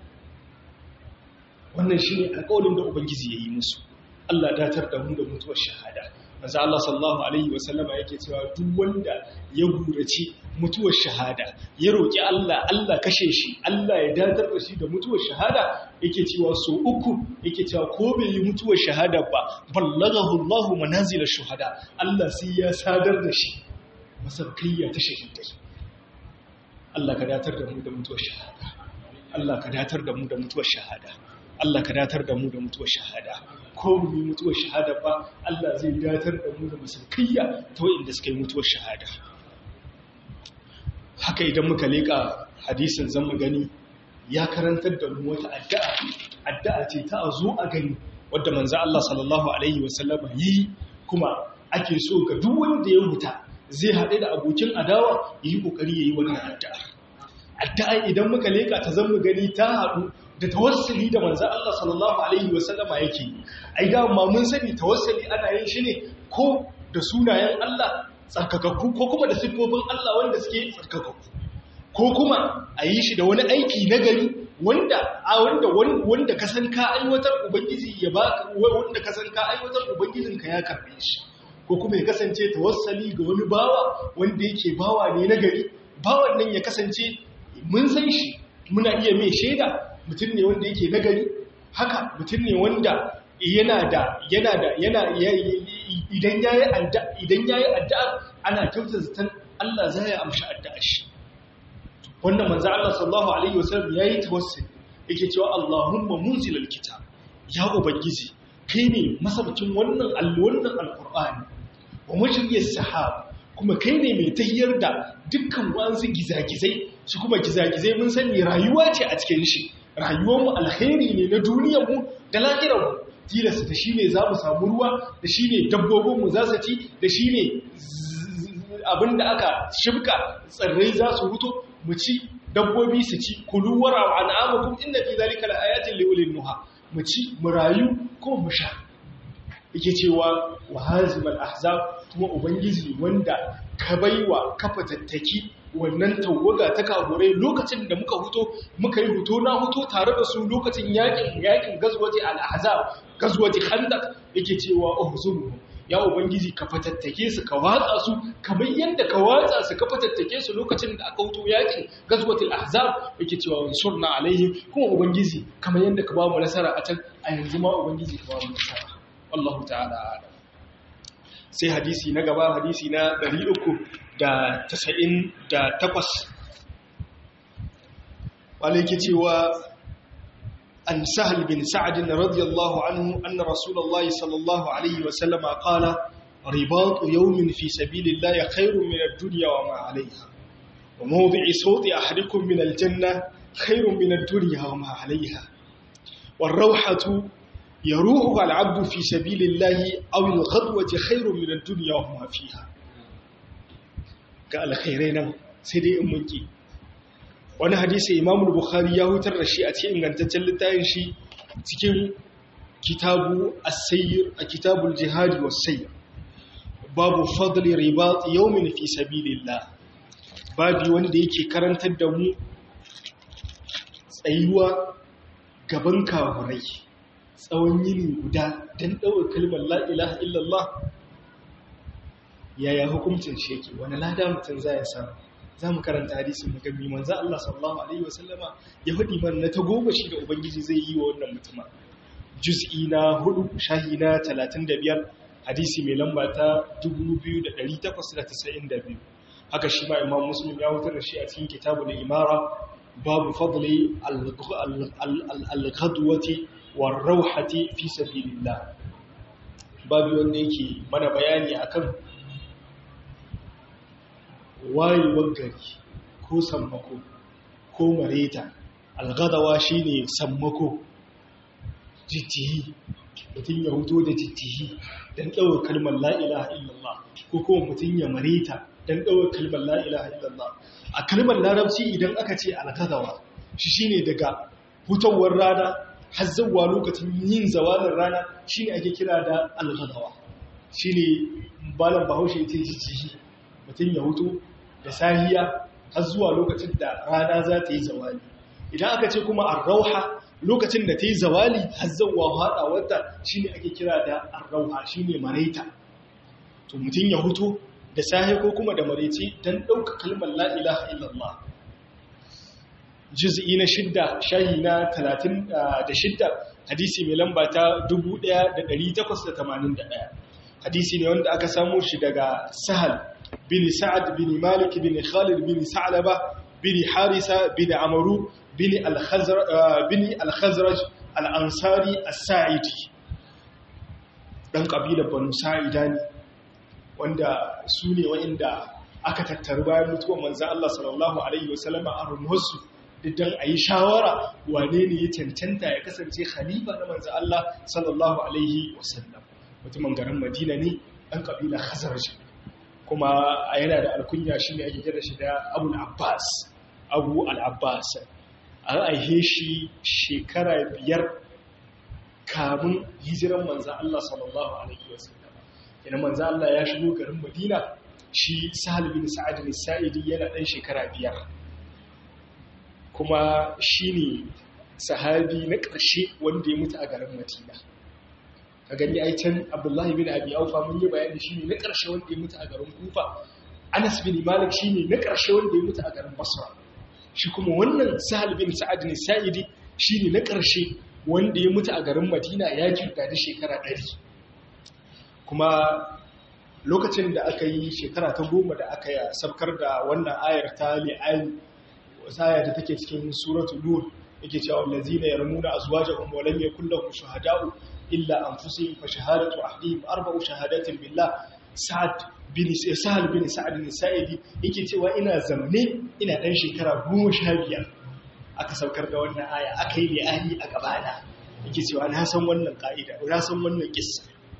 Speaker 1: wannan shine alƙawarin da ubangiji yayi musu Allah datar da mu da mutuwar shahada manzo Allah sallallahu alaihi wasallama yake cewa duk wanda ya gurace mutuwar shahada ya roki Allah Allah kashe shi Allah ya datar da shi da mutuwar shahada yake cewa so uku yake cewa ko bai yi mutuwar shahada ba ballaghahu Allah manazil shuhada Allah sai ya sadar da shi masarkiyya ta shahidai Allah ka datar da mu da mutuwar shahada Allah ka datar da mu da mutuwar shahada Allah ka datar da mu da mutuwar shahada ko mu yi mutuwar shahada ba Allah zai datar da mu da masarkiyya ta wa'inda suka yi mutuwar shahada haka idan muka leƙa hadisin zan mu gani ya karantar da mu wata addu'a addu'a ce ta a zo a gani wadda manzo Allah sallallahu alaihi wasallam yi kuma ake so ga duk wanda ya huta zai haɗe da abokin adawa yi kokari yayi wannan addu'a addu'a idan muka leƙa ta zan mu gani ta haɗu da tawassuli da manzan Allah sallallahu Alaihi wasallama yake ai ga ma mun sani tawassuli ana yin shi ne ko da sunayen Allah tsarkakakku ko kuma da siffofin Allah wanda suke tsarkakakku ko kuma a yi shi da wani aiki na gari wanda a wanda wanda ka san ka aiwatar ubangiji ya ba wanda ka san ka aiwatar ubangijin ka ya karbe shi ko kuma ya kasance tawassali ga wani bawa wanda yake bawa ne na gari bawan nan ya kasance mun san shi muna iya mai shaida mutum ne wanda yake nagari haka mutum ne wanda yana da yana da yana idan yayi addu'a idan yayi addu'a ana kyautar zaton Allah zai ya amshi addu'ar shi wannan manzo Allah sallallahu alaihi wasallam yayi tawassuli yake cewa Allahumma munzilal kitab ya ubangiji kai ne masabcin wannan wannan alqur'ani wa mujriyas sahab kuma kai ne mai tahiyar da dukkan wansu gizagizai shi kuma gizagizai mun sani rayuwa ce a cikin shi rayuwarmu alkhairi ne na duniyarmu da lahirarmu tilasta da shi ne za mu samu ruwa da shi ne dabbobinmu za su ci da shi ne abin da aka shibka tsirrai za su huto mu ci dabbobi su ci kulu wara wa an'amakum inna fi zalika laayatin liulil nuha mu ci mu rayu ko mu sha yake cewa wa hazimal ahzab kuma ubangiji wanda ka baiwa kafa tattaki wannan tawaga ta kagurai lokacin da muka huto muka yi huto na huto tare da su lokacin yakin yakin gazwaji al-ahzab gazwaji khandaq yake cewa uhzuru ya ubangiji ka fatattake su ka watsa su kamar yanda ka watsa su ka fatattake su lokacin da aka huto yakin gazwatul ahzab yake cewa wansurna alaihim kuma ubangiji kamar yanda ka ba mu nasara a can a yanzu ma ubangiji ka ba mu nasara wallahu ta'ala a'lam sai hadisi na gaba hadisi na 398 wale yake cewa an sahal bin sa'ad radiyallahu anhu anna rasulullahi sallallahu alaihi wa sallama qala ribatu yawmin fi sabilillahi khairun min ad-dunya wa ma 'alayha wa mawdi'u sawti ahadikum min al-janna khairun min ad-dunya wa ma 'alayha والروحة يروحها العبد في سبيل الله أو الغدوة خير من الدنيا وما فيها قال خيرين سيدي أمكي wani hadisi imam bukhari ya hutar da shi a cikin ingantaccen littafin shi cikin kitabu as-sayr a kitabul jihad was-sayr babu fadli ribat yawmin fi sabilillah babu wanda yake karantar da mu tsayuwa gaban kafirai tsawon yini guda don ɗaukar kalmar la'ilaha illallah yaya hukuncin shi yake wani lada mutum za ya samu za mu karanta hadisin magami manza Allah sallallahu Alaihi wasallama ya faɗi man na ta goma shi da Ubangiji zai yi wa wannan mutuma juz'i na hudu shahi na talatin da biyar hadisi mai lamba ta 2892 haka shi ma imam muslim ya wutar da shi a cikin kitabul imara babu fadli al-ghadwati war-rawhati fi sabilillah babu wanda yake mana bayani akan wayewar gari ko sammako ko mareta al-ghadawa shine sammako jittihi mutum ya huto da jittihi don ɗaukar kalmar la'ilaha illallah ko kuma mutum ya mareta don ɗaukar kalmar la'ilaha illallah a kalmar larabci idan aka ce alkazawa shi shine daga hutowar rana har zauwa lokacin yin zawalin rana shine ake kira da alkazawa shine balan bahaushe ce jijjihi mutum ya hutu da sahiya har zuwa lokacin da rana za ta yi zawali idan aka ce kuma arrauha lokacin da ta yi zawali har zauwa haɗawarta shine ake kira da arrauha shine maraita to mutum ya hutu da sahi ko kuma da maraice don ɗauka kalmar la'ilaha illallah juz'i na shidda shahi na talatin da shidda hadisi mai lamba ta 1881 hadisi ne wanda aka samu shi daga sahal bin sa'ad bin malik bin khalid bin sa'laba bin harisa bin amaru bin al-khazraj al-ansari as-sa'idi dan kabilar banu sa'ida ne wanda su ne wa'inda aka tattaru bayan mutuwar manzan Allah sallallahu Alaihi wasallama a runwarsu don a yi shawara wane ne ya cancanta ya kasance khalifa na manzan Allah sallallahu Alaihi wasallam mutumin garin madina ne ɗan ƙabila khazarji kuma a yana da alkunya shi ne ake kira shi da abu al'abbas abu al'abbas an aihe shi shekara biyar kamun hijiran manzan Allah sallallahu Alaihi wasallam ina manzo Allah ya shigo garin Madina shi Sahal bin Sa'ad bin Sa'idi yana dan shekara biyar kuma shine sahabi na ƙarshe wanda ya mutu a garin Madina ka gani ai can Abdullah bin Abi Aufa mun yi bayani shine na ƙarshe wanda ya mutu a garin Kufa Anas bin Malik shine na ƙarshe wanda ya mutu a garin Basra shi kuma wannan Sahal bin Sa'ad bin Sa'idi shine na ƙarshe wanda ya mutu a garin Madina ya kirga da shekara ɗari. kuma lokacin da aka yi shekara ta goma da aka yi sabkar da wannan ayar ta li'ayi aya da take cikin suratul nur yake cewa allazina yarmuna azwajahum wa lam yakul lahum shuhada'u illa anfusihim fa shahadatu ahdihim arba'u shahadatin billah sa'ad bin sa'al bin sa'ad bin sa'idi yake cewa ina zamne ina dan shekara 15 aka saukar da wannan aya aka yi li'ani a gabana yake cewa na san wannan ka'ida na san wannan kissa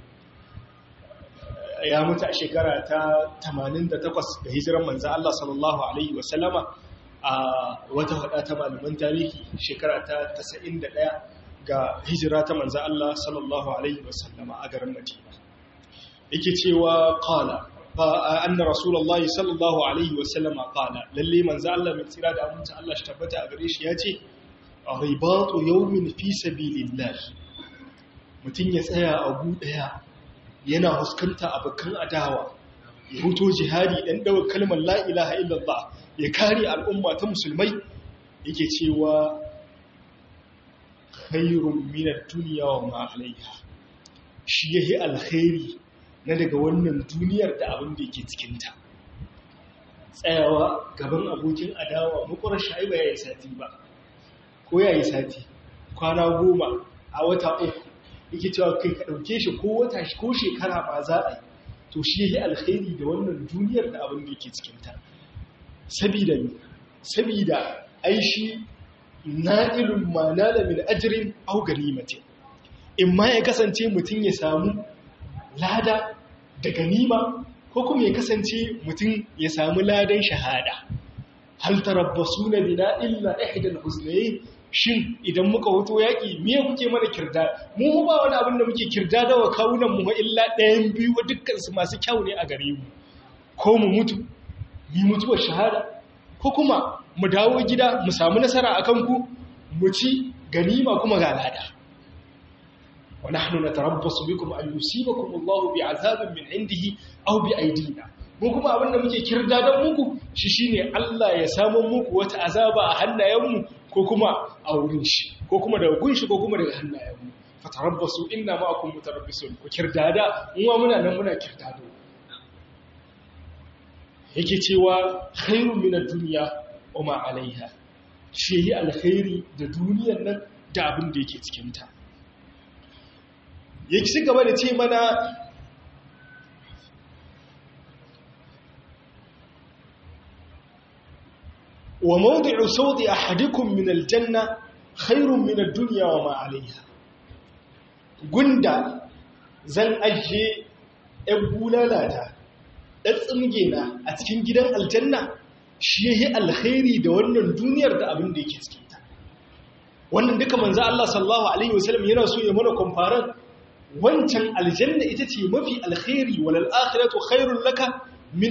Speaker 1: ya mutu a shekara ta 88 da hijiran manzo Allah sallallahu alaihi wasallama a wata hada ta malaman tarihi shekara ta 91 ga hijira ta manzo Allah sallallahu alaihi wasallama a garin Madina yake cewa qala fa anna rasulullahi sallallahu alaihi wasallama qala lalle manzo Allah mai tsira da aminci Allah shi tabbata a gare shi yace ribatu yawmin fi sabilillah mutun ya tsaya a gu daya yana huskanta abokan adawa ya huto jihadi dan dawo kalmar la ilaha illallah ya kare al'umma ta musulmai yake cewa khairun min ad-dunya wa ma 'alayha shi yahi alkhairi na daga wannan duniyar da abin da yake cikin ta tsayawa gaban abokin adawa mukwar shaiba yayi sati ba ko yayi sati kwana goma a wata uku yake cewa kai ka ɗauke shi ko wata ko shekara ba za a yi to shi yi alkhairi da wannan duniyar da abin da yake cikinta sabida ne sabida ai shi na'ilun ma nala min ajrin aw ganimati in ma ya kasance mutum ya samu lada da ganima ko kuma ya kasance mutum ya samu ladan shahada hal tarabbasuna bina illa ihdal husnayn shin idan muka hoto yaƙi miye kuke mana kirda mu ba wani abin da muke kirda da wa kawunan mu illa ɗayan biyu wa dukkansu masu kyau ne a gare mu ko mu mutu mu mutuwar shahada ko kuma mu dawo gida mu samu nasara a kanku mu ci ganima kuma ga lada wa nahnu natarabbasu bikum an yusibakum Allahu bi'azabin min indihi aw bi aydina mu kuma abin da muke kirda don muku shi shine Allah ya samu muku wata azaba a hannayenmu ko kuma a wurin shi ko kuma daga gun shi ko kuma daga hannayenmu fatarabbasu inna ma'akum mutarabbisun ku kirdada mu muna nan muna kirdado yake cewa khairun min ad-dunya wa ma 'alayha shi yi alkhairi da duniyar nan da abin da yake cikin ta yake ci gaba da ce mana وموضع صوت أحدكم من الجنة خير من الدنيا وما عليها gunda zan ajiye ‘yan bulalata ɗan tsimgena a cikin gidan aljanna shi ya yi alkhairi da wannan duniyar da abin da yake cikinta wannan duka manzo Allah sallallahu Alaihi wasallam yana so ya mana kwamfaran wancan aljanna ita ce mafi alkhairi walal akhiratu khairun laka من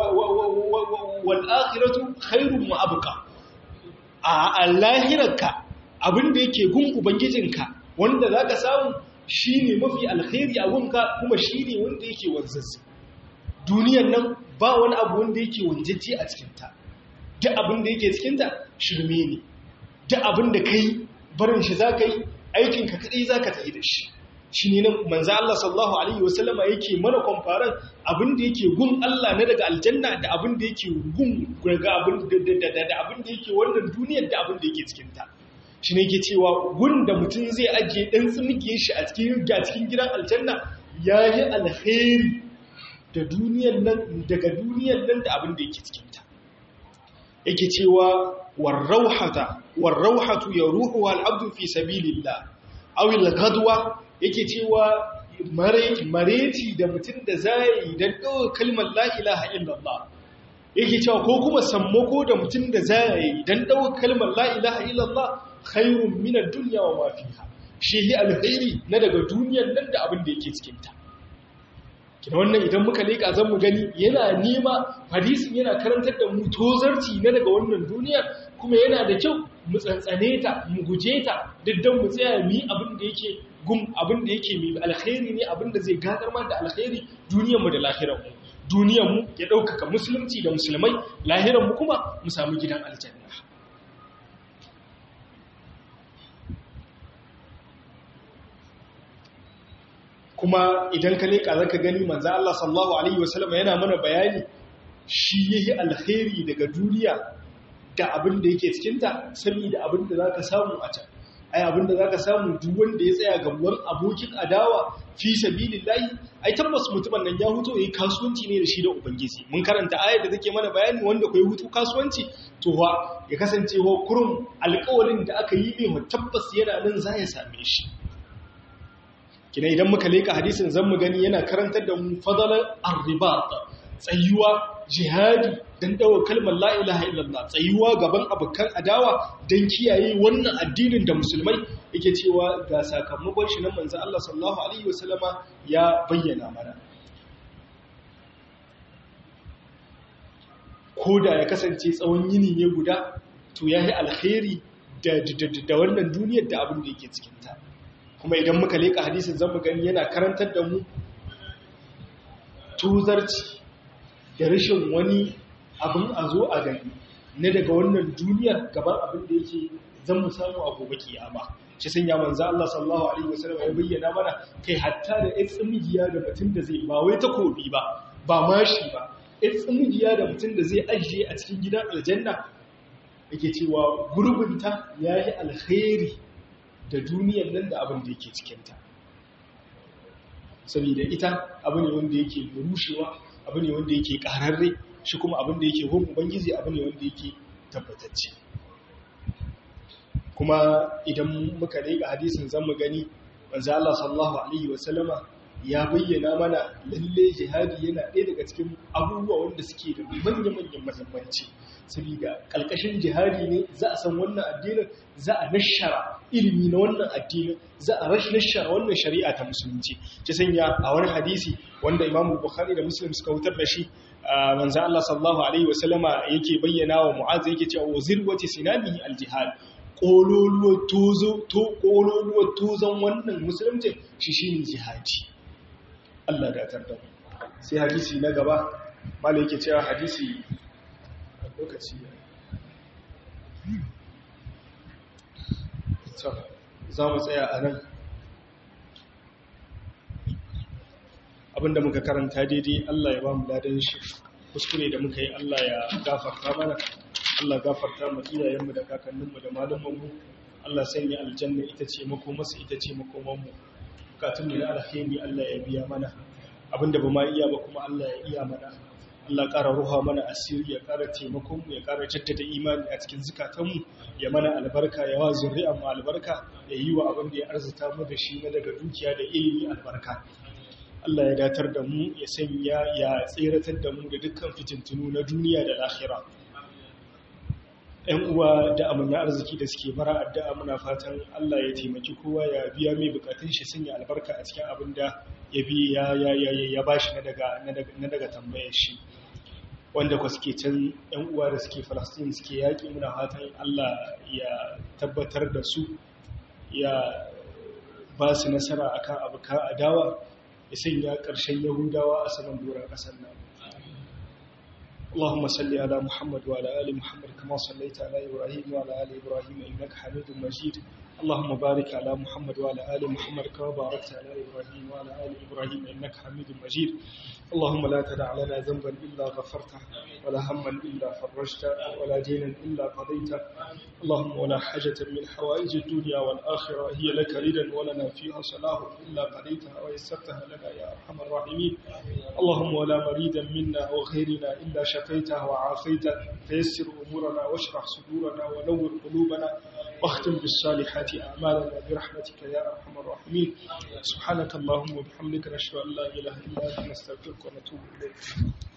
Speaker 1: والآخرة خير وأبقى a lahirarka abin da yake gun ubangijinka wanda za ka samu shi ne mafi alkhairi a gunka kuma shi ne wanda yake wanzansu duniyan nan ba wani abu wanda yake wanjajje a cikinta duk abin da yake cikinta shirme ne duk abin da ka yi barin shi za ka yi aikinka kaɗai za ka tafi da shi shi ne nan manza Allah sallallahu Alaihi wasallama yake mana kwamfaran abin da yake gun Allah na daga aljanna da abin da yake gun daga abin da abin da yake wannan duniyar da abin da yake cikinta shi ne ke cewa gun da mutum zai ajiye ɗan tsimgiyar shi a cikin cikin gidan aljanna ya yi alheri da duniyar nan daga duniyar nan da abin da yake cikinta yake cewa warrauhata warrauhatu ya ruhu al'abdu fi sabilillah awil gadwa yake cewa mareci da mutum da zai don ɗaukar kalmar la'ilaha illallah yake cewa ko kuma sammako da mutum da zai don ɗaukar kalmar la'ilaha illallah khairun minar duniya wa mafiha shi yi alkhairi na daga duniyar nan da abin da yake cikinta kina wannan idan muka leƙa zan mu gani yana nema hadisin yana karantar da mu tozarci na daga wannan duniyar kuma yana da kyau mu tsantsane ta mu guje ta duk don mu tsaya mu yi abin da yake gum abin da yake mai alkhairi ne abin da zai gadar ma da alkhairi duniyarmu da lahiranmu duniyarmu ya ɗaukaka musulunci da musulmai lahiranmu kuma mu samu gidan aljanna kuma idan ka leƙa zaka gani manzo Allah sallallahu alaihi wasallam yana mana bayani shi yayi alkhairi daga duniya da abin da yake cikinta saboda abin da za ka samu a can ai abin da za ka samu duk wanda ya tsaya gaban abokin adawa fi sabilillahi ai tabbas mutumin nan ya huto yayi kasuwanci ne da shi da ubangiji mun karanta ayar da take mana bayani wanda kai hutu kasuwanci to wa ya kasance wa kurum alƙawarin da aka yi ne tabbas yana nan za ya same shi kina idan muka leka hadisin zan mu gani yana karantar da mu fadalar arribat tsayuwa jihadi dan dawo kalmar la ilaha illallah tsayuwa gaban abukan adawa dan kiyaye wannan addinin da musulmai yake cewa ga sakamakon shi nan manzo Allah sallallahu alaihi wasallama ya bayyana mana koda ya kasance tsawon yini ne guda to yayi alkhairi da da wannan duniyar da abin da yake cikin ta kuma idan muka leka hadisin zamu gani yana karantar da mu tuzarci da rashin wani abin a zo a gani na daga wannan duniyar gaban abin da yake zan mu samu a gobe kiyama shi sun ya manzo Allah sallallahu alaihi wasallam ya bayyana mana kai hatta da ɗan tsimigiya da mutum da zai ba wai takobi ba ba mashi ba ɗan tsimigiya da mutum da zai ajiye a cikin gidan aljanna yake cewa gurbinta yayi alkhairi da duniyar nan da abin da yake cikinta saboda ita abu ne wanda yake rushewa abu ne wanda yake ƙararre shi kuma abin da yake hukun ubangiji abu ne wanda yake tabbatacce kuma idan muka leƙa hadisin zan mu gani manzo Allah sallallahu alaihi wasallama ya bayyana mana lalle jihadi yana ɗaya daga cikin abubuwa wanda suke da manya-manyan muhimmanci saboda kalkashin jihadi ne za a san wannan addinin za a nashara ilimi na wannan addinin za a rashi nashara wannan shari'a ta musulunci ta sanya a wani hadisi wanda Imam Bukhari da Muslim suka wutar da shi manzo Allah sallallahu alaihi wasallama yake bayyana wa Mu'adh yake cewa wazirwati sinamihi aljihad kololuwar tozo to kololuwar tozon wannan musulunci shi shine jihadi Allah da tarda sai hadisi na gaba malai yake cewa hadisi lokaci za mu tsaya a nan abinda muka karanta daidai Allah ya ba mu ladan shi kuskure da muka yi Allah ya gafarta mana Allah gafarta mu iyayenmu da kakanninmu da malumanmu Allah sanya aljanna ita ce makomarsa ita ce makomanmu bukatunmu na alheri Allah ya biya mana abinda ba ma iya ba kuma Allah ya iya mana Allah ƙara ruha mana asiri ya ƙara taimakonmu ya ƙara jaddada imani a cikin zukatanmu ya mana albarka ya wa zuri'an mu albarka ya yi wa abin da ya arzuta mu da shi na daga dukiya da ilimi albarka Allah ya datar da mu ya sanya ya tseratar da mu da dukkan fitintunu na duniya da lahira ‘yan uwa da amina arziki da suke bara addu'a muna fatan Allah ya taimaki kowa ya biya mai bukatun shi sanya albarka a cikin abin da ya bi ya ba shi na daga tambayar shi wanda kwa suke can ‘yan uwa da suke falastin suke yaƙi muna fatan Allah ya tabbatar da su ya ba su nasara akan abuka adawa ya sanya ƙarshen yahudawa a saman doron ƙasar nan اللهم صل على محمد وعلى آل محمد كما صليت على إبراهيم وعلى آل إبراهيم إنك حميد مجيد اللهم بارك على محمد وعلى آل محمد كما باركت على إبراهيم وعلى آل إبراهيم إنك حميد مجيد اللهم لا تدع لنا ذنبا إلا غفرته ولا هما إلا فرجته ولا دينا إلا قضيته اللهم ولا حاجة من حوائج الدنيا والآخرة هي لك ردا ولنا فيها صلاح إلا قضيتها ويسرتها لنا يا أرحم الراحمين اللهم ولا مريدا منا وغيرنا إلا شفيته وعافيته فيسر أمورنا واشرح صدورنا ونور قلوبنا واختم بالصالحات أعمالنا برحمتك يا أرحم الراحمين سبحانك اللهم وبحمدك نشهد أن لا إله إلا أنت نستغفرك ونتوب إليك